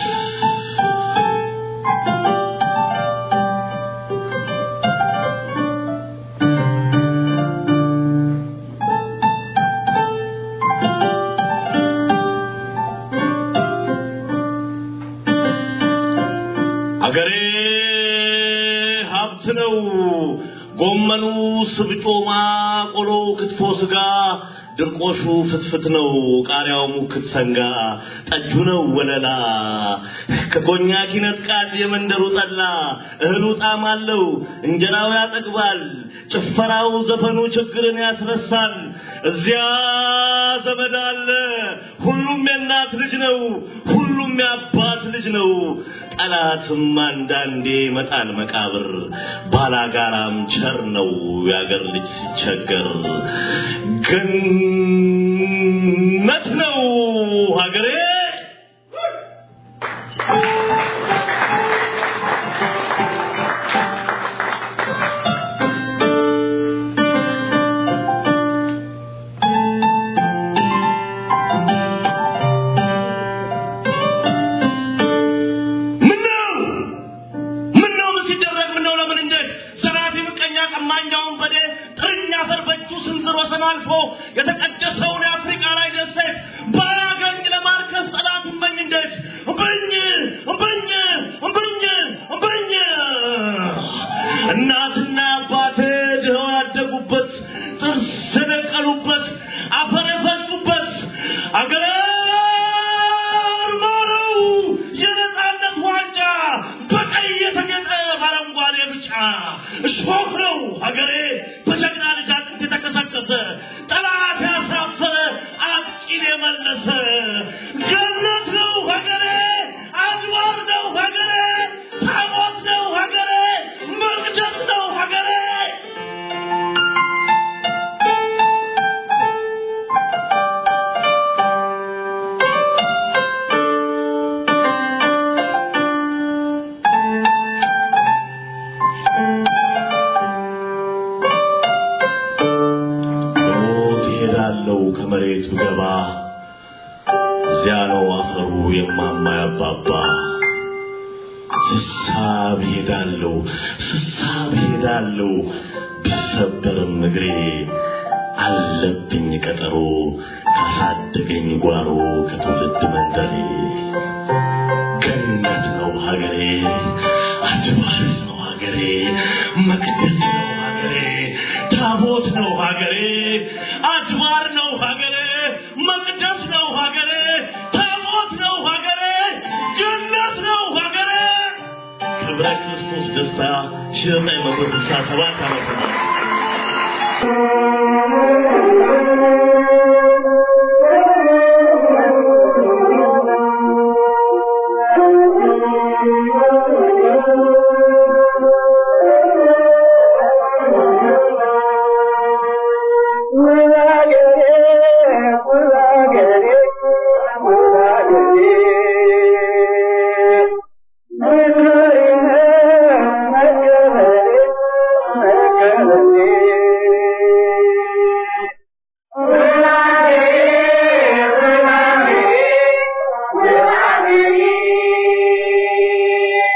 S5: አገሬ ሀብት ነው። ጎመኑ፣ ስብጮማ፣ ቆሎ፣ ክትፎ፣ ስጋ፣ ድርቆሹ ፍትፍት ነው። ቃሪያው ሙክት ሰንጋ፣ ጠጁ ነው ወለላ። ከኮኛክ ይነጥቃል የመንደሩ ጠላ። እህሉ ጣዕም አለው፣ እንጀራው ያጠግባል። ጭፈራው፣ ዘፈኑ ችግርን ያስረሳል። እዚያ ዘመድ አለ፣ ሁሉም የእናት ልጅ ነው። ሁሉም የአባት ልጅ ነው። ጠላትም አንዳንዴ መጣል መቃብር ባላጋራም ቸር ነው የአገር ልጅ ሲቸገር ገነት ነው ሀገሬ ምነው ምነው ምን ሲደረግ ምነው ለምን እንዴት ዘራፊ ምቀኛ ቀማኛውን በዴ ጥርኛ አፈር በእጁ ስንዝር ወሰን አልፎ የተቀደሰውን የአፍሪካ ላይ ደሴት ባያገኝ ለማርከስ ጠላት እመኝ እንዴት እምብኝ እምብኝ እምብኝ እምብኝ እናትና አባቴ ድኸው ያደጉበት ጥርስ የደቀሉበት አፈር የፈጩበት አገር ማረው የነፃነት ዋንጫ በቀይ የተጌጠ በአረንጓዴ ብጫ እሾህ ነው ሀገሬ በጀግና ልጅ አጥንት የተከሰከሰ ጠላት ያሳፈረ አጥቂን የመለሰ ገነት ነው ሀገሬ አድዋር ነው ሀገሬ ታቦት ነው ሀገሬ መቅደስ ነው ሀገሬ ሞት እሄዳለሁ ከመሬት ብገባ እዚያ ነው አፈሩ የማማ ያባባ ስሳብ ሄዳለሁ ስሳብ ሄዳለሁ ቢሰበርም እግሬ አለብኝ ቀጠሮ ካሳደገኝ ጓሮ ከትውልድ መንደሬ ገነት ነው ሀገሬ አድባር ነው ሀገሬ መቅደስ ነው ሀገሬ ታቦት ነው ሀገሬ አድባር ነው ሀገሬ መቅደስ ነው ሀገሬ ታቦት ነው ሀገሬ ገነት ነው ሀገሬ ክብረ ክርስቶስ ደስታ ሺህ ዘጠኝ መቶ ስልሳ ሰባት ዓመተ ምህረት
S6: Yeah.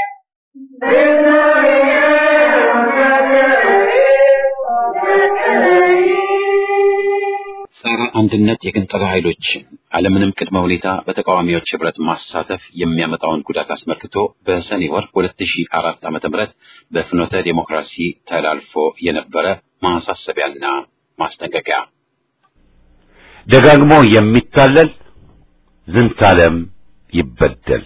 S1: አንድነት የግንጠላ ኃይሎችን አለምንም ቅድመ ሁኔታ በተቃዋሚዎች ህብረት ማሳተፍ የሚያመጣውን ጉዳት አስመልክቶ በሰኔ ወር 2004 ዓ.ም በፍኖተ ዴሞክራሲ ተላልፎ የነበረ ማሳሰቢያና ማስጠንቀቂያ
S6: ደጋግሞ የሚታለል ዝንታለም ይበደል።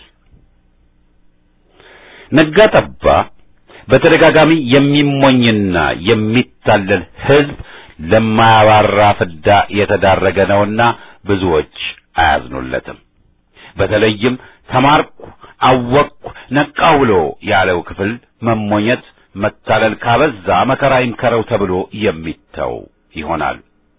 S6: ነጋ ጠባ በተደጋጋሚ የሚሞኝና የሚታለል ህዝብ ለማያባራ ፍዳ የተዳረገ ነውና ብዙዎች አያዝኑለትም። በተለይም ተማርኩ፣ አወቅኩ፣ ነቃው ብሎ ያለው ክፍል መሞኘት፣ መታለል ካበዛ መከራ ይምከረው ተብሎ የሚተው ይሆናል።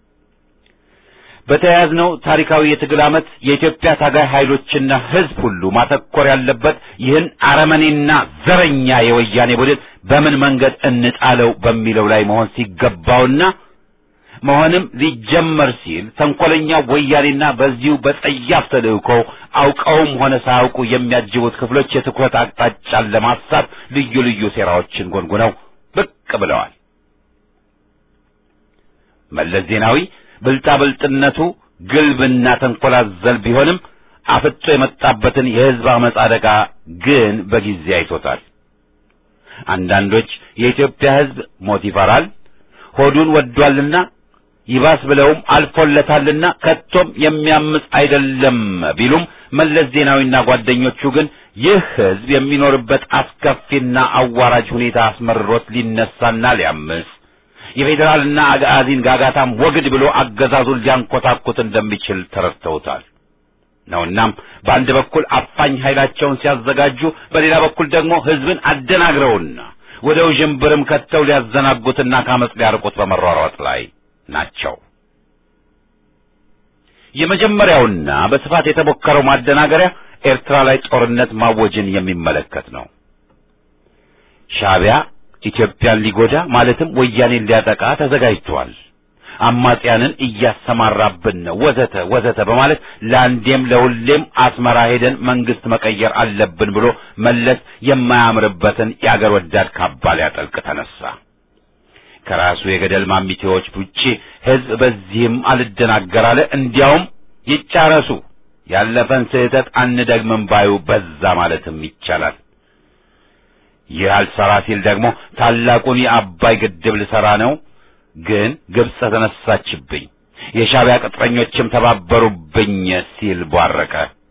S6: በተያያዝነው ታሪካዊ የትግል ዓመት የኢትዮጵያ ታጋይ ኃይሎችና ህዝብ ሁሉ ማተኮር ያለበት ይህን አረመኔና ዘረኛ የወያኔ ቡድን በምን መንገድ እንጣለው በሚለው ላይ መሆን ሲገባውና መሆንም ሊጀመር ሲል ተንኮለኛ ወያኔና በዚሁ በጸያፍ ተልእኮ አውቀውም ሆነ ሳያውቁ የሚያጅቡት ክፍሎች የትኩረት አቅጣጫን ለማሳት ልዩ ልዩ ሴራዎችን ጎንጉነው ብቅ ብለዋል። መለስ ዜናዊ ብልጣብልጥነቱ ግልብና ተንኮላዘል ቢሆንም አፍጦ የመጣበትን የህዝብ አመፅ አደጋ ግን በጊዜ አይቶታል። አንዳንዶች የኢትዮጵያ ህዝብ ሞት ይፈራል፣ ሆዱን ወዷልና ይባስ ብለውም አልፎለታልና ከቶም የሚያምፅ አይደለም ቢሉም መለስ ዜናዊና ጓደኞቹ ግን ይህ ህዝብ የሚኖርበት አስከፊና አዋራጅ ሁኔታ አስመርሮት ሊነሳና ሊያምፅ የፌዴራልና አጋዚን ጋጋታም ወግድ ብሎ አገዛዙን ሊያንኮታኩት እንደሚችል ተረድተውታል ነውናም በአንድ በኩል አፋኝ ኃይላቸውን ሲያዘጋጁ፣ በሌላ በኩል ደግሞ ህዝብን አደናግረውና ወደ ውዥንብርም ከተው ሊያዘናጉትና ከአመፅ ሊያርቁት በመሯሯጥ ላይ ናቸው። የመጀመሪያውና በስፋት የተሞከረው ማደናገሪያ ኤርትራ ላይ ጦርነት ማወጅን የሚመለከት ነው። ሻዕቢያ ኢትዮጵያን ሊጎዳ ማለትም ወያኔን ሊያጠቃ ተዘጋጅቷል፣ አማጽያንን እያሰማራብን ነው፣ ወዘተ ወዘተ በማለት ለአንዴም ለሁሌም አስመራ ሄደን መንግስት መቀየር አለብን ብሎ መለስ የማያምርበትን የአገር ወዳድ ካባ ሊያጠልቅ ተነሳ። ከራሱ የገደል ማሚቴዎች ውጪ ህዝብ በዚህም አልደናገር አለ። እንዲያውም ይጫረሱ ያለፈን ስህተት አንደግምም ባዩ በዛ ማለትም ይቻላል። ይህ አልሰራ ሲል ደግሞ ታላቁን የአባይ ግድብ ልሰራ ነው፣ ግን ግብጽ ተነሳችብኝ፣ የሻዕቢያ ቅጥረኞችም ተባበሩብኝ ሲል ቧረቀ።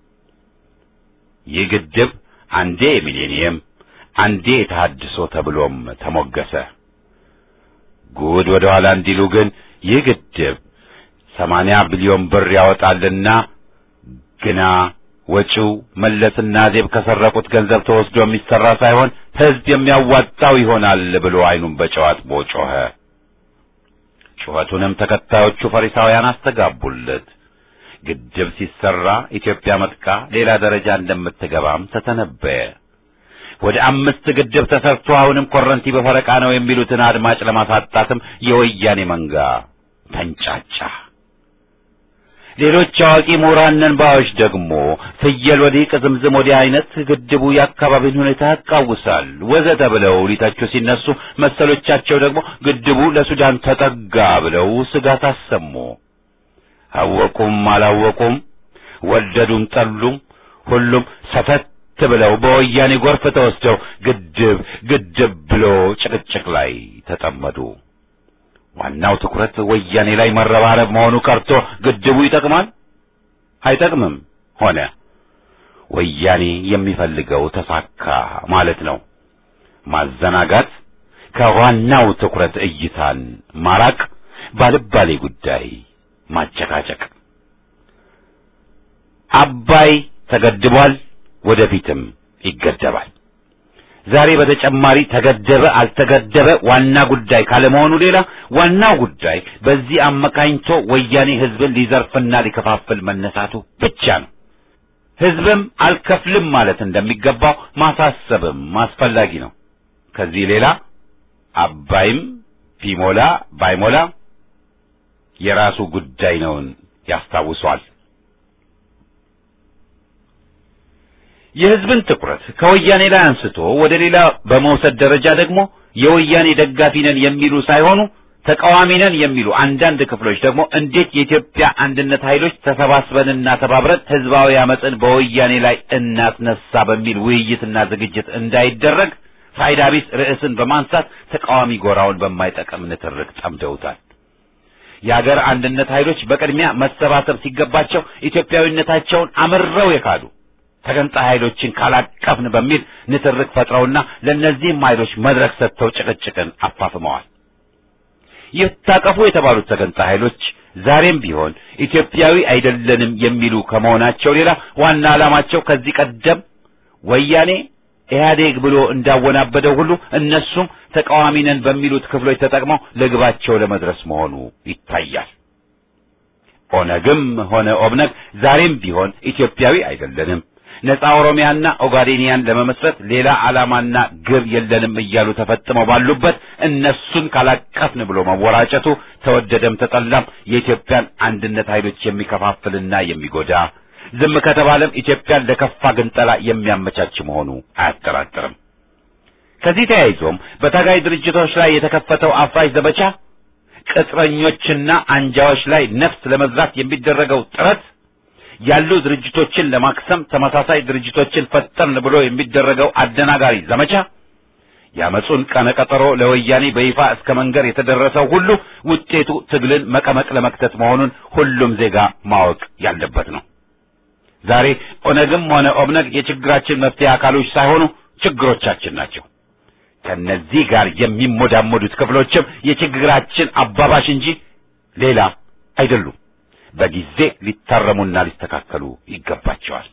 S6: ይህ ግድብ አንዴ የሚሌኒየም አንዴ የተሃድሶ ተብሎም ተሞገሰ። ጉድ ወደ ኋላ እንዲሉ ግን ይህ ግድብ ሰማንያ ቢሊዮን ብር ያወጣልና ግና ወጪው መለስና ዜብ ከሰረቁት ገንዘብ ተወስዶ የሚሰራ ሳይሆን ህዝብ የሚያዋጣው ይሆናል ብሎ አይኑን በጨው አጥቦ ጮኸ። ጩኸቱንም ተከታዮቹ ፈሪሳውያን አስተጋቡለት። ግድብ ሲሰራ ኢትዮጵያ መጥቃ ሌላ ደረጃ እንደምትገባም ተተነበየ። ወደ አምስት ግድብ ተሰርቶ አሁንም ኮረንቲ በፈረቃ ነው የሚሉትን አድማጭ ለማሳጣትም የወያኔ መንጋ ተንጫጫ። ሌሎች አዋቂ ምሁራን ነን ባዮች ደግሞ ፍየል ወዲህ ቅዝምዝም ወዲህ አይነት ግድቡ የአካባቢን ሁኔታ ያቃውሳል ወዘተ ብለው ሊተቹ ሲነሱ፣ መሰሎቻቸው ደግሞ ግድቡ ለሱዳን ተጠጋ ብለው ስጋት አሰሙ። አወቁም አላወቁም፣ ወደዱም ጠሉም፣ ሁሉም ሰተት ብለው በወያኔ ጎርፍ ተወስደው ግድብ ግድብ ብሎ ጭቅጭቅ ላይ ተጠመዱ። ዋናው ትኩረት ወያኔ ላይ መረባረብ መሆኑ ቀርቶ ግድቡ ይጠቅማል አይጠቅምም ሆነ። ወያኔ የሚፈልገው ተሳካ ማለት ነው። ማዘናጋት፣ ከዋናው ትኩረት እይታን ማራቅ፣ ባልባሌ ጉዳይ ማጨቃጨቅ። አባይ ተገድቧል፣ ወደፊትም ይገደባል። ዛሬ በተጨማሪ ተገደበ አልተገደበ ዋና ጉዳይ ካለመሆኑ ሌላ ዋናው ጉዳይ በዚህ አመካኝቶ ወያኔ ህዝብን ሊዘርፍና ሊከፋፍል መነሳቱ ብቻ ነው። ህዝብም አልከፍልም ማለት እንደሚገባው ማሳሰብም አስፈላጊ ነው። ከዚህ ሌላ አባይም ቢሞላ ባይሞላ የራሱ ጉዳይ ነውን ያስታውሷል። የህዝብን ትኩረት ከወያኔ ላይ አንስቶ ወደ ሌላ በመውሰድ ደረጃ ደግሞ የወያኔ ደጋፊ ነን የሚሉ ሳይሆኑ ተቃዋሚ ነን የሚሉ አንዳንድ ክፍሎች ደግሞ እንዴት የኢትዮጵያ አንድነት ኃይሎች ተሰባስበንና ተባብረን ህዝባዊ አመፅን በወያኔ ላይ እናስነሳ በሚል ውይይትና ዝግጅት እንዳይደረግ ፋይዳ ቢስ ርዕስን በማንሳት ተቃዋሚ ጎራውን በማይጠቅም ንትርክ ጠምደውታል። የአገር አንድነት ኃይሎች በቅድሚያ መሰባሰብ ሲገባቸው ኢትዮጵያዊነታቸውን አምረው የካዱ ተገንጣይ ኃይሎችን ካላቀፍን በሚል ንትርክ ፈጥረውና ለእነዚህም ኃይሎች መድረክ ሰጥተው ጭቅጭቅን አፋፍመዋል። ይታቀፉ የተባሉት ተገንጣይ ኃይሎች ዛሬም ቢሆን ኢትዮጵያዊ አይደለንም የሚሉ ከመሆናቸው ሌላ ዋና ዓላማቸው ከዚህ ቀደም ወያኔ ኢህአዴግ ብሎ እንዳወናበደው ሁሉ እነሱም ተቃዋሚ ነን በሚሉት ክፍሎች ተጠቅመው ለግባቸው ለመድረስ መሆኑ ይታያል። ኦነግም ሆነ ኦብነግ ዛሬም ቢሆን ኢትዮጵያዊ አይደለንም፣ ነፃ ኦሮሚያና ኦጋዴኒያን ለመመስረት ሌላ ዓላማና ግብ የለንም እያሉ ተፈጥመው ባሉበት እነሱን ካላቀፍን ብሎ መወራጨቱ ተወደደም ተጠላም የኢትዮጵያን አንድነት ኃይሎች የሚከፋፍልና የሚጎዳ ዝም ከተባለም ኢትዮጵያን ለከፋ ግንጠላ የሚያመቻች መሆኑ አያጠራጥርም። ከዚህ ተያይዞም በታጋይ ድርጅቶች ላይ የተከፈተው አፍራሽ ዘመቻ ቅጥረኞችና አንጃዎች ላይ ነፍስ ለመዝራት የሚደረገው ጥረት ያሉ ድርጅቶችን ለማክሰም ተመሳሳይ ድርጅቶችን ፈጠርን ብሎ የሚደረገው አደናጋሪ ዘመቻ ያመጹን ቀነቀጠሮ ለወያኔ በይፋ እስከ መንገር የተደረሰው ሁሉ ውጤቱ ትግልን መቀመቅ ለመክተት መሆኑን ሁሉም ዜጋ ማወቅ ያለበት ነው። ዛሬ ኦነግም ሆነ ኦብነግ የችግራችን መፍትሄ አካሎች ሳይሆኑ ችግሮቻችን ናቸው። ከነዚህ ጋር የሚሞዳሞዱት ክፍሎችም የችግራችን አባባሽ እንጂ ሌላ አይደሉም። በጊዜ ሊታረሙና ሊስተካከሉ ይገባቸዋል።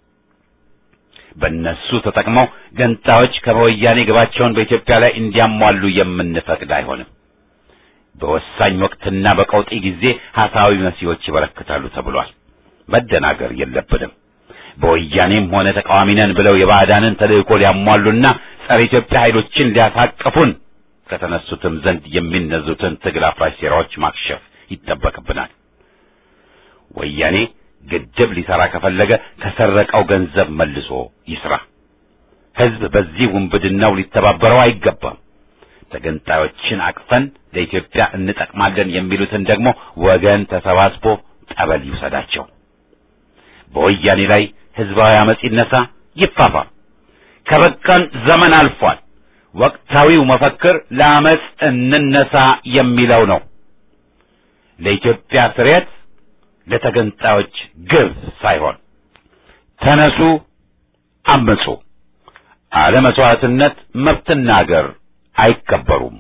S6: በእነሱ ተጠቅመው ገንጣዮች ከወያኔ ግባቸውን በኢትዮጵያ ላይ እንዲያሟሉ የምንፈቅድ አይሆንም። በወሳኝ ወቅትና በቀውጢ ጊዜ ሐሳዊ መሲዎች ይበረክታሉ ተብሏል። መደናገር የለብንም። በወያኔም ሆነ ተቃዋሚ ነን ብለው የባዕዳንን ተልእኮ ሊያሟሉና ጸረ ኢትዮጵያ ኃይሎችን ሊያሳቅፉን ከተነሱትም ዘንድ የሚነዙትን ትግል አፍራሽ ሴራዎች ማክሸፍ ይጠበቅብናል። ወያኔ ግድብ ሊሰራ ከፈለገ ከሰረቀው ገንዘብ መልሶ ይስራ። ሕዝብ በዚህ ውንብድናው ሊተባበረው አይገባም። ተገንጣዮችን አቅፈን ለኢትዮጵያ እንጠቅማለን የሚሉትን ደግሞ ወገን ተሰባስቦ ጠበል ይውሰዳቸው። በወያኔ ላይ ሕዝባዊ አመጽ ይነሳ፣ ይፋፋም። ከበቃን ዘመን አልፏል። ወቅታዊው መፈክር ለአመጽ እንነሳ የሚለው ነው። ለኢትዮጵያ ስሬት ለተገንጣዮች ግብ ሳይሆን ተነሱ፣ አምጹ። አለ መስዋዕትነት መብትና አገር አይከበሩም።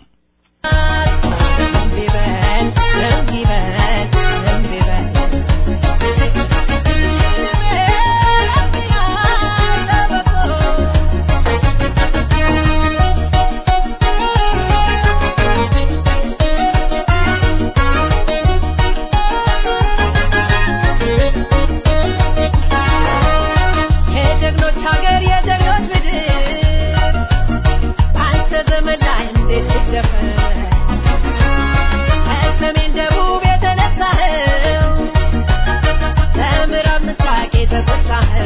S2: የጀግኖች ሀገር የጀግኖች ምድር አንተ ዘመን ላይ እንዴት ትደፈር ከሰሜን ደቡብ የተነሳኸው ከምዕራብ ምስራቅ የተቆጣኸው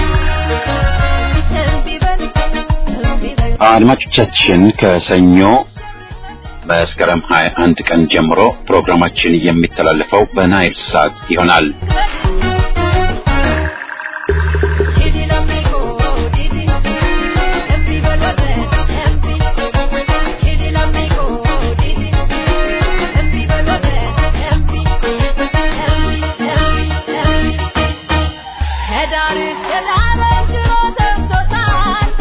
S2: እምቢ በል እምቢ በል
S1: አድማጮቻችን ከሰኞ መስከረም 21 ቀን ጀምሮ ፕሮግራማችን የሚተላለፈው በናይል ሳት ይሆናል።
S2: Didi l'amico, Didi, empi veloce, empi. Didi l'amico, Didi, empi veloce, empi. Empi, empi, empi. ከዳር እስከ ዳር ድሮ ደርሶታል።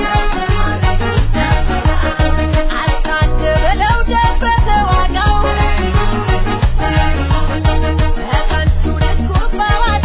S2: አልታደለው ደረሰ ዋጋው። በከንቱ ድስኩር በዋዛ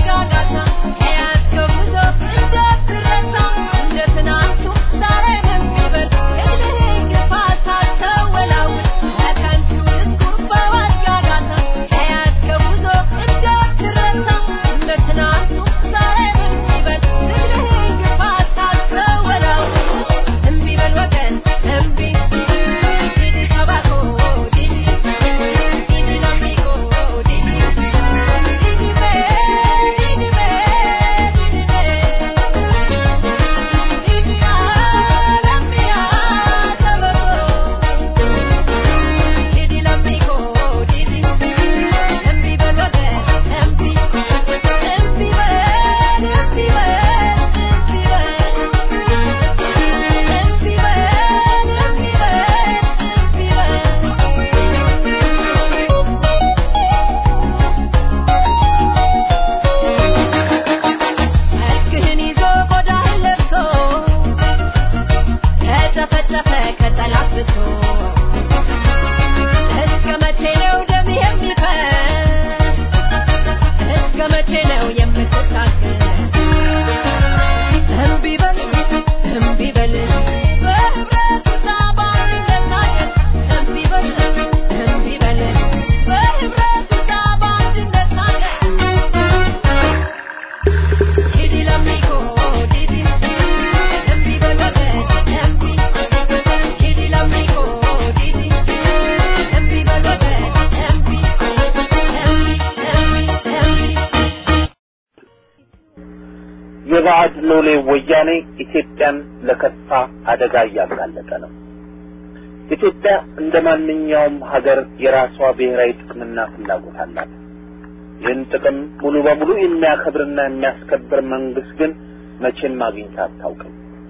S7: ሎሌ ወያኔ ኢትዮጵያን ለከፋ አደጋ እያጋለጠ ነው። ኢትዮጵያ እንደ ማንኛውም ሀገር የራሷ ብሔራዊ ጥቅምና ፍላጎት አላት። ይህን ጥቅም ሙሉ በሙሉ የሚያከብርና የሚያስከብር መንግስት ግን መቼም አግኝታ አታውቅም።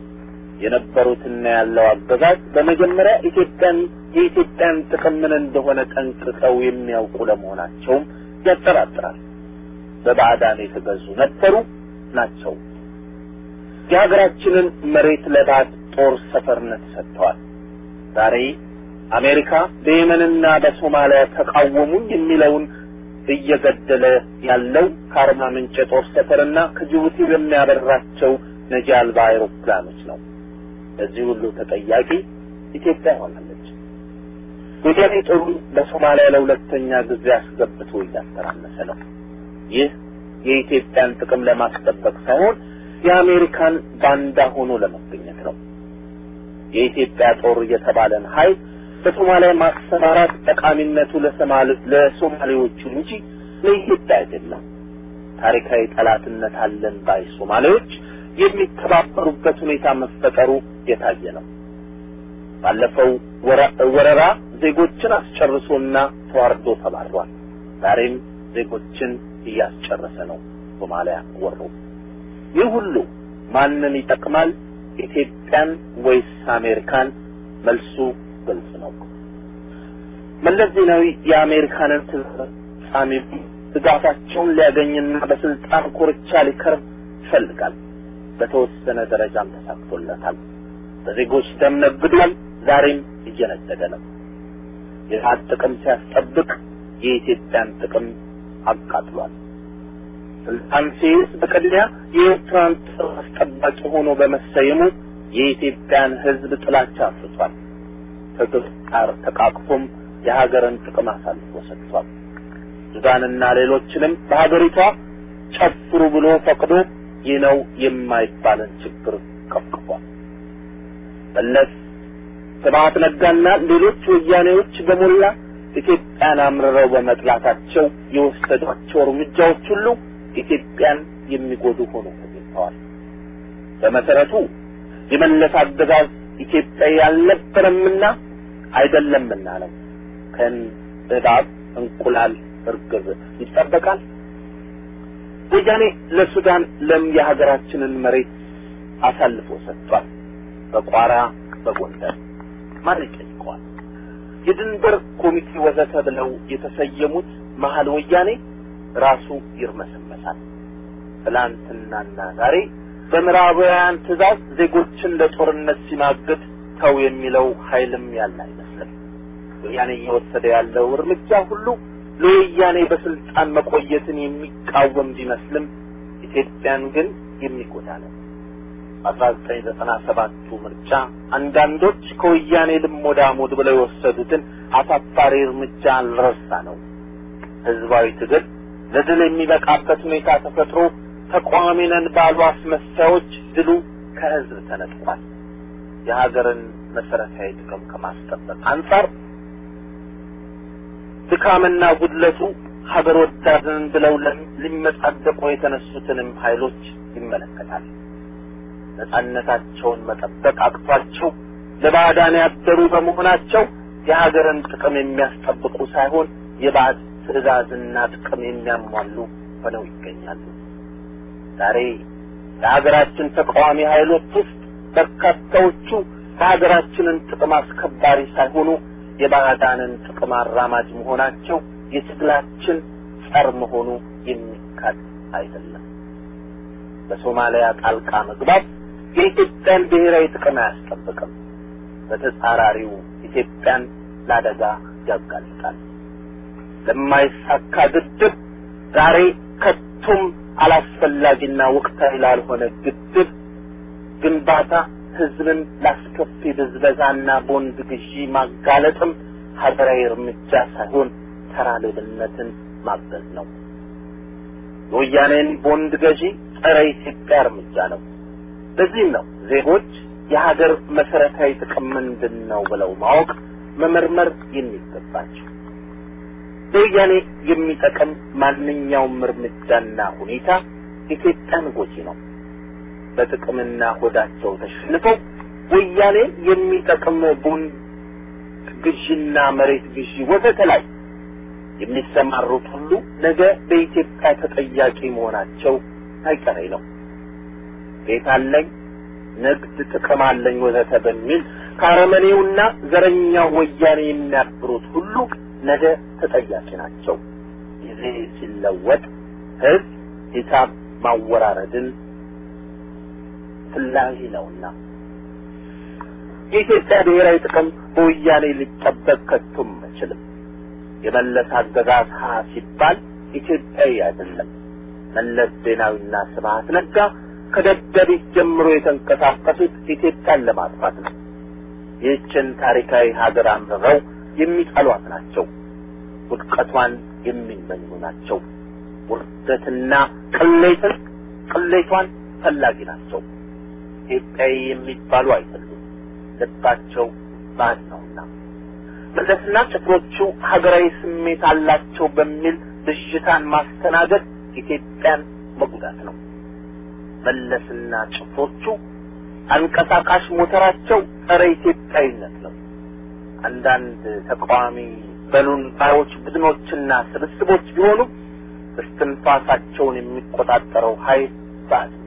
S7: የነበሩትና ያለው አገዛዝ በመጀመሪያ ኢትዮጵያን የኢትዮጵያን ጥቅም ምን እንደሆነ ጠንቅቀው የሚያውቁ ለመሆናቸውም ያጠራጥራል። በባዕዳን የተገዙ ነበሩ ናቸው። የሀገራችንን መሬት ለባዕድ ጦር ሰፈርነት ሰጥተዋል። ዛሬ አሜሪካ በየመንና በሶማሊያ ተቃወሙኝ የሚለውን እየገደለ ያለው ከአርባ ምንጭ የጦር ሰፈርና ከጅቡቲ በሚያበራቸው ነጂ አልባ አይሮፕላኖች ነው። ለዚህ ሁሉ ተጠያቂ ኢትዮጵያ ሆናለች። ወያኔ ጦሩን በሶማሊያ ለሁለተኛ ጊዜ አስገብቶ እያተራመሰ ነው። ይህ የኢትዮጵያን ጥቅም ለማስጠበቅ ሳይሆን የአሜሪካን ባንዳ ሆኖ ለመገኘት ነው። የኢትዮጵያ ጦር የተባለን ኃይል በሶማሊያ ማሰማራት ጠቃሚነቱ ለሶማሌዎቹ እንጂ ለኢትዮጵያ አይደለም። ታሪካዊ ጠላትነት አለን ባይ ሶማሌዎች የሚተባበሩበት ሁኔታ መፈጠሩ የታየ ነው። ባለፈው ወረራ ዜጎችን አስጨርሶና ተዋርዶ ተባሯል። ዛሬም ዜጎችን እያስጨረሰ ነው። ሶማሊያ ወሮ ይህ ሁሉ ማንን ይጠቅማል? ኢትዮጵያን ወይስ አሜሪካን? መልሱ ግልጽ ነው። መለስ ዜናዊ የአሜሪካንን ፍጻሜ ድጋፋቸውን ሊያገኝና በስልጣን ኮርቻ ሊከርም ይፈልጋል። በተወሰነ ደረጃም ተሳክቶለታል። በዜጎች ደም ነግዷል። ዛሬም እየነገደ ነው። የሀት ጥቅም ሲያስጠብቅ የኢትዮጵያን ጥቅም አቃጥሏል። ስልጣን ሲይዝ በቅድሚያ የኤርትራን ጥቅም አስጠባቂ ሆኖ በመሰየሙ የኢትዮጵያን ሕዝብ ጥላቻ አፍርቷል። ከግብፅ ጋር ተቃቅፎም የሀገርን ጥቅም አሳልፎ ሰጥቷል። ሱዳንና ሌሎችንም በሀገሪቷ ጨፍሩ ብሎ ፈቅዶ ይህ ነው የማይባልን ችግር ቀፍቅፏል። መለስ ስብሐት ነጋና ሌሎች ወያኔዎች በሞላ ኢትዮጵያን አምርረው በመጥላታቸው የወሰዷቸው እርምጃዎች ሁሉ ኢትዮጵያን የሚጎዱ ሆኖ ተገኝተዋል። በመሰረቱ የመለስ አገዛዝ ኢትዮጵያ ያልነበረምና አይደለምና ነው። ከእባብ እንቁላል እርግብ ይጠበቃል። ወያኔ ለሱዳን ለም የሀገራችንን መሬት አሳልፎ ሰጥቷል። በቋራ በጎንደር ማን ይጠይቀዋል? የድንበር ኮሚቴ ወዘተ ብለው የተሰየሙት መሀል ወያኔ ራሱ ይርመሰመሳል። ትላንትናና ዛሬ በምዕራባውያን ትእዛዝ ዜጎችን ለጦርነት ሲማግድ ተው የሚለው ኃይልም ያለ አይመስልም። ወያኔ እየወሰደ ያለው እርምጃ ሁሉ ለወያኔ በስልጣን መቆየትን የሚቃወም ቢመስልም ኢትዮጵያን ግን የሚጎዳ ነው። በአስራ ዘጠኝ ዘጠና ሰባቱ ምርጫ አንዳንዶች ከወያኔ ልሞዳ ሞድ ብለው የወሰዱትን አሳፋሪ እርምጃ አልረሳ ነው። ህዝባዊ ትግል ለድል የሚበቃበት ሁኔታ ተፈጥሮ ተቃዋሚ ነን ባሉ አስመሳዮች ድሉ ከህዝብ ተነጥቋል። የሀገርን መሰረታዊ ጥቅም ከማስጠበቅ አንጻር ድካምና ጉድለቱ ሀገር ወዳድን ብለው ሊመጻደቁ የተነሱትንም ኃይሎች ይመለከታል። ነጻነታቸውን መጠበቅ አቅቷቸው ለባዕዳን ያደሩ በመሆናቸው የሀገርን ጥቅም የሚያስጠብቁ ሳይሆን የባዕድ ትዕዛዝና ጥቅም የሚያሟሉ ሆነው ይገኛሉ። ዛሬ የሀገራችን ተቃዋሚ ኃይሎች ውስጥ በርካታዎቹ የሀገራችንን ጥቅም አስከባሪ ሳይሆኑ የባዕዳንን ጥቅም አራማጅ መሆናቸው የትግላችን ጸር መሆኑ የሚካድ አይደለም። በሶማሊያ ጣልቃ መግባት የኢትዮጵያን ብሔራዊ ጥቅም አያስጠብቅም። በተጻራሪው ኢትዮጵያን ለአደጋ ያጋልጣል። ለማይሳካ ግድብ ዛሬ ከቶም አላስፈላጊና ወቅታዊ ላልሆነ ግድብ ግንባታ ህዝብን ላስከፊ ብዝበዛና ቦንድ ግዢ ማጋለጥም ሀገራዊ እርምጃ ሳይሆን ተራ ሌብነትን ማገዝ ነው። የወያኔን ቦንድ ገዢ ጸረ ኢትዮጵያ እርምጃ ነው። ለዚህም ነው ዜጎች የሀገር መሰረታዊ ጥቅም ምንድን ነው ብለው ማወቅ መመርመር የሚገባቸው። ለወያኔ የሚጠቅም ማንኛውም እርምጃና ሁኔታ ኢትዮጵያን ጎጂ ነው። በጥቅምና ሆዳቸው ተሸንፈው ወያኔ የሚጠቅም ቦንድ ግዢና መሬት ግዢ ወዘተ ላይ የሚሰማሩት ሁሉ ነገ በኢትዮጵያ ተጠያቂ መሆናቸው አይቀሬ ነው። ቤት አለኝ፣ ንግድ ጥቅም አለኝ ወዘተ በሚል ከአረመኔውና ዘረኛው ወያኔ የሚያብሩት ሁሉ ነገ ተጠያቂ ናቸው። ጊዜ ሲለወጥ ሕዝብ ሂሳብ ማወራረድን ፍላጊ ነውና የኢትዮጵያ ብሔራዊ ጥቅም በወያኔ ሊጠበቅ ከቶም አይችልም። የመለስ አገዛዝ ሀ ሲባል ኢትዮጵያዊ አይደለም። መለስ ዜናዊና ስብሀት ነጋ ከደደቢት ጀምሮ የተንቀሳቀሱት ኢትዮጵያን ለማጥፋት ነው። ይህችን ታሪካዊ ሀገር አንብበው የሚጠሏት ናቸው። ውድቀቷን የሚመኙ ናቸው። ውርደትና ቅሌትን ቅሌቷን ፈላጊ ናቸው። ኢትዮጵያዊ የሚባሉ አይደሉም። ልባቸው ባድ ነውና መለስና ጭፍሮቹ ሀገራዊ ስሜት አላቸው በሚል ብዥታን ማስተናገድ ኢትዮጵያን መጉዳት ነው። መለስና ጭፍሮቹ አንቀሳቃሽ ሞተራቸው ጸረ ኢትዮጵያዊነት ነው። አንዳንድ ተቃዋሚ በሉን ባዮች ቡድኖችና ስብስቦች ቢሆኑ እስትንፋሳቸውን የሚቆጣጠረው ኃይል ባድ ነው።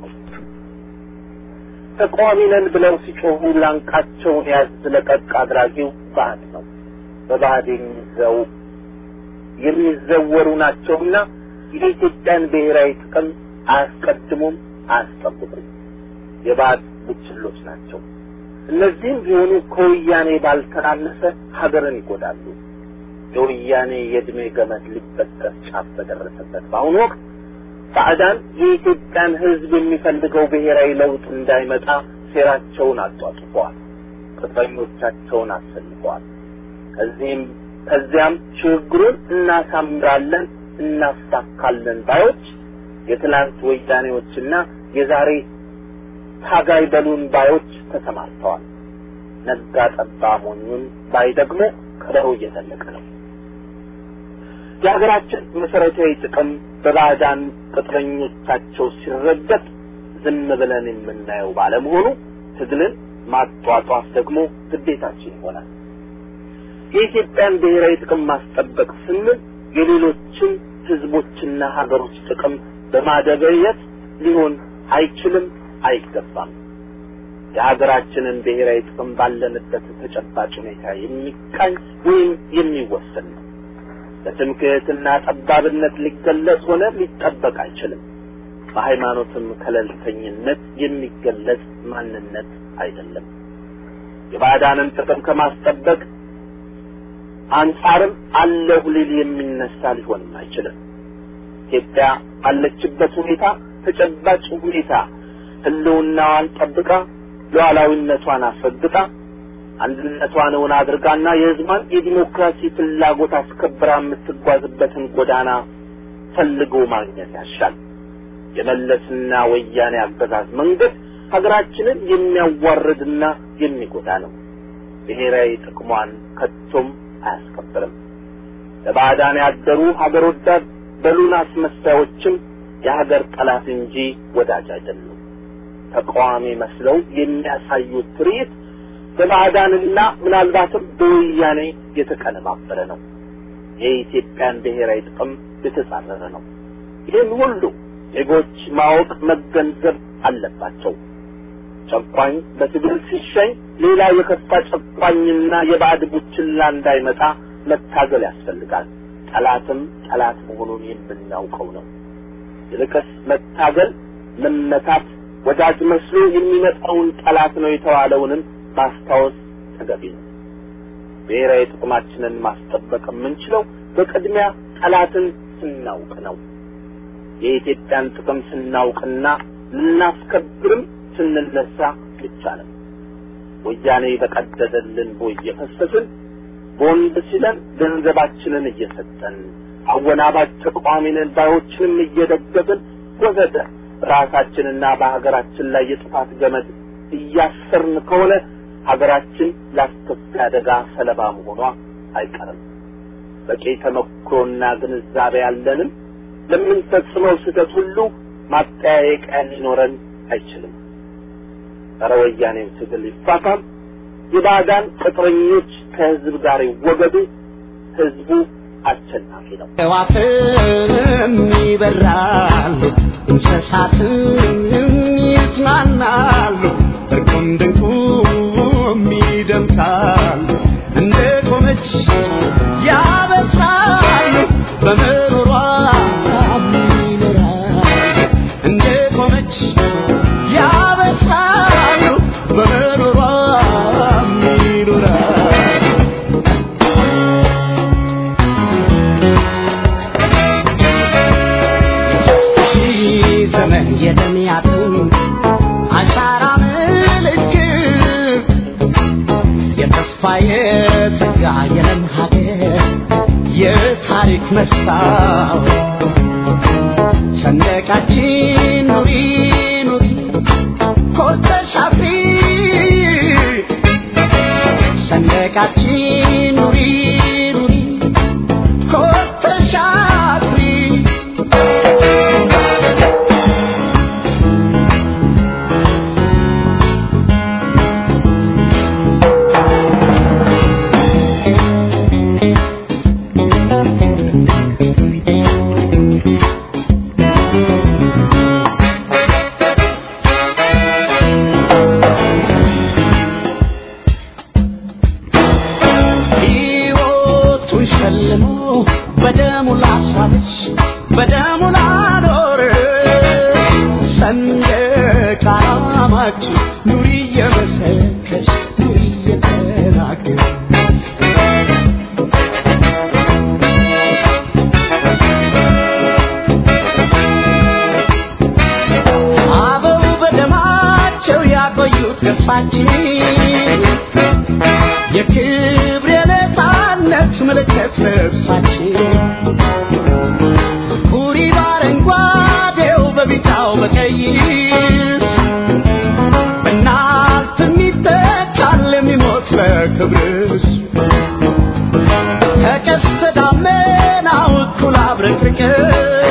S7: ተቃዋሚ ነን ብለው ሲጮሁ ላንቃቸውን ያዝ ለቀቅ አድራጊው ባዕድ ነው። በባዕድ የሚዘው የሚዘወሩ ናቸውና የኢትዮጵያን ብሔራዊ ጥቅም አያስቀድሙም፣ አያስጠብቁም። የባዕድ ቡችሎች ናቸው። እነዚህም ቢሆኑ ከወያኔ ባልተናነሰ ሀገርን ይጎዳሉ። የወያኔ የዕድሜ ገመድ ሊበጠስ ጫፍ በደረሰበት በአሁኑ ወቅት ባዕዳን የኢትዮጵያን ሕዝብ የሚፈልገው ብሔራዊ ለውጥ እንዳይመጣ ሴራቸውን አጧጡፈዋል። ቅጥረኞቻቸውን አሰልፈዋል። ከዚህም ከዚያም ሽግግሩን እናሳምራለን፣ እናሳካለን ባዮች የትናንት ወያኔዎችና የዛሬ ታጋይ በሉን ባዮች ተሰማርተዋል። ነጋ ጠባ ሞኙን ባይ ደግሞ ከበሮ እየዘለቀ ነው። የሀገራችን መሰረታዊ ጥቅም በባዕዳን ቅጥረኞቻቸው ሲረገጥ ዝም ብለን የምናየው ባለመሆኑ ትግልን ማጧጧፍ ደግሞ ግዴታችን ይሆናል። የኢትዮጵያን ብሔራዊ ጥቅም ማስጠበቅ ስንል የሌሎችን ህዝቦችና ሀገሮች ጥቅም በማደበየት ሊሆን አይችልም፣ አይገባም። የሀገራችንን ብሔራዊ ጥቅም ባለንበት ተጨባጭ ሁኔታ የሚቃኝ ወይም የሚወሰን ነው። በትምክህትና ጠባብነት ሊገለጽ ሆነ ሊጠበቅ አይችልም። በሃይማኖትም ከለልተኝነት የሚገለጽ ማንነት አይደለም። የባዕዳንን ጥቅም ከማስጠበቅ አንጻርም አለሁ ሊል የሚነሳ ሊሆንም አይችልም። ኢትዮጵያ ባለችበት ሁኔታ ተጨባጭ ሁኔታ ህልውናዋን ጠብቃ ሉዓላዊነቷን አስረግጣ አንድነቷን እውን አድርጋና የህዝቧን የዲሞክራሲ ፍላጎት አስከብራ የምትጓዝበትን ጎዳና ፈልጎ ማግኘት ያሻል። የመለስና ወያኔ አገዛዝ መንገድ ሀገራችንን የሚያዋርድና የሚጎዳ ነው። ብሔራዊ ጥቅሟን ከቶም አያስከብርም። ለባዕዳን ያደሩ ሀገር ወዳድ በሉን አስመሳዮችም የሀገር ጠላት እንጂ ወዳጅ አይደሉም። ተቃዋሚ መስለው የሚያሳዩት ትርኢት በባዕዳንና ምናልባትም በወያኔ የተቀነባበረ ነው። የኢትዮጵያን ብሔራዊ ጥቅም የተጻረረ ነው። ይህን ሁሉ ዜጎች ማወቅ መገንዘብ አለባቸው። ጨቋኝ በትግል ሲሸኝ ሌላ የከፋ ጨቋኝና የባዕድ ቡችላ እንዳይመጣ መታገል ያስፈልጋል። ጠላትም ጠላት መሆኑን የምናውቀው ነው። ይልቅስ መታገል፣ መመታት ወዳጅ መስሎ የሚመጣውን ጠላት ነው የተባለውንም ማስታወስ ተገቢ ነው። ብሔራዊ ጥቅማችንን ማስጠበቅ የምንችለው በቅድሚያ ጠላትን ስናውቅ ነው። የኢትዮጵያን ጥቅም ስናውቅና ልናስከብርም ስንነሳ ብቻ ነው። ወያኔ በቀደደልን ቦይ እየፈሰስን ቦንድ ሲለን ገንዘባችንን እየሰጠን አወናባጅ ተቃዋሚንን ባዮችንም እየደገፍን ወዘተ ራሳችንና በሀገራችን ላይ የጥፋት ገመድ እያሰርን ከሆነ ሀገራችን ለአስከፊ አደጋ ሰለባ መሆኗ አይቀርም። በቂ ተመክሮና ግንዛቤ ያለንም ለምንፈጽመው ስህተት ሁሉ ማጠያየቂያ ሊኖረን አይችልም። ጸረ ወያኔው ትግል ይፋፋም፣ የባዕዳን ቅጥረኞች ከህዝብ ጋር ይወገዱ፣ ህዝቡ አሸናፊ ነው።
S3: ሕዋትም ይበራሉ እንስሳትም ይጽናናሉ እርቁም ድንቁም ይደምቃሉ እንደ ቆመች ያበስራሉ በምሮሯ ይኖራሉ እንደ ቆመች ያበስራሉ በምሮሯ ይኖራሉ ሺህ ዘመን የደሚያጥም አሻራ ምልክት የተስፋ የጸጋ የለም ሀገር የታሪክ መስታወት ሰንደቃችን ኑሪ ኑሪ ኮርተሽ አፍሪ ሰንደቃችን ኑሪ ኑሪ ኮርተሽ አፍሪ ሕይወቱን ሸልሞ በደሙ ላስዋበች በደሙ ላኖር ሰንደቅ ዓላማችን ኑሪ እየመሰከች ኑሪ እየተናገር አበው በደማቸው ያቆዩት ገርሳችን የክብር የነፃነት ምልክት ልብሳችን ኩሪ በአረንጓዴው በቢጫው በቀይ በእናት የሚተካል የሚሞት ለክብርሽ ከቀስተ ደመናው እኩል አብረቅርቅሽ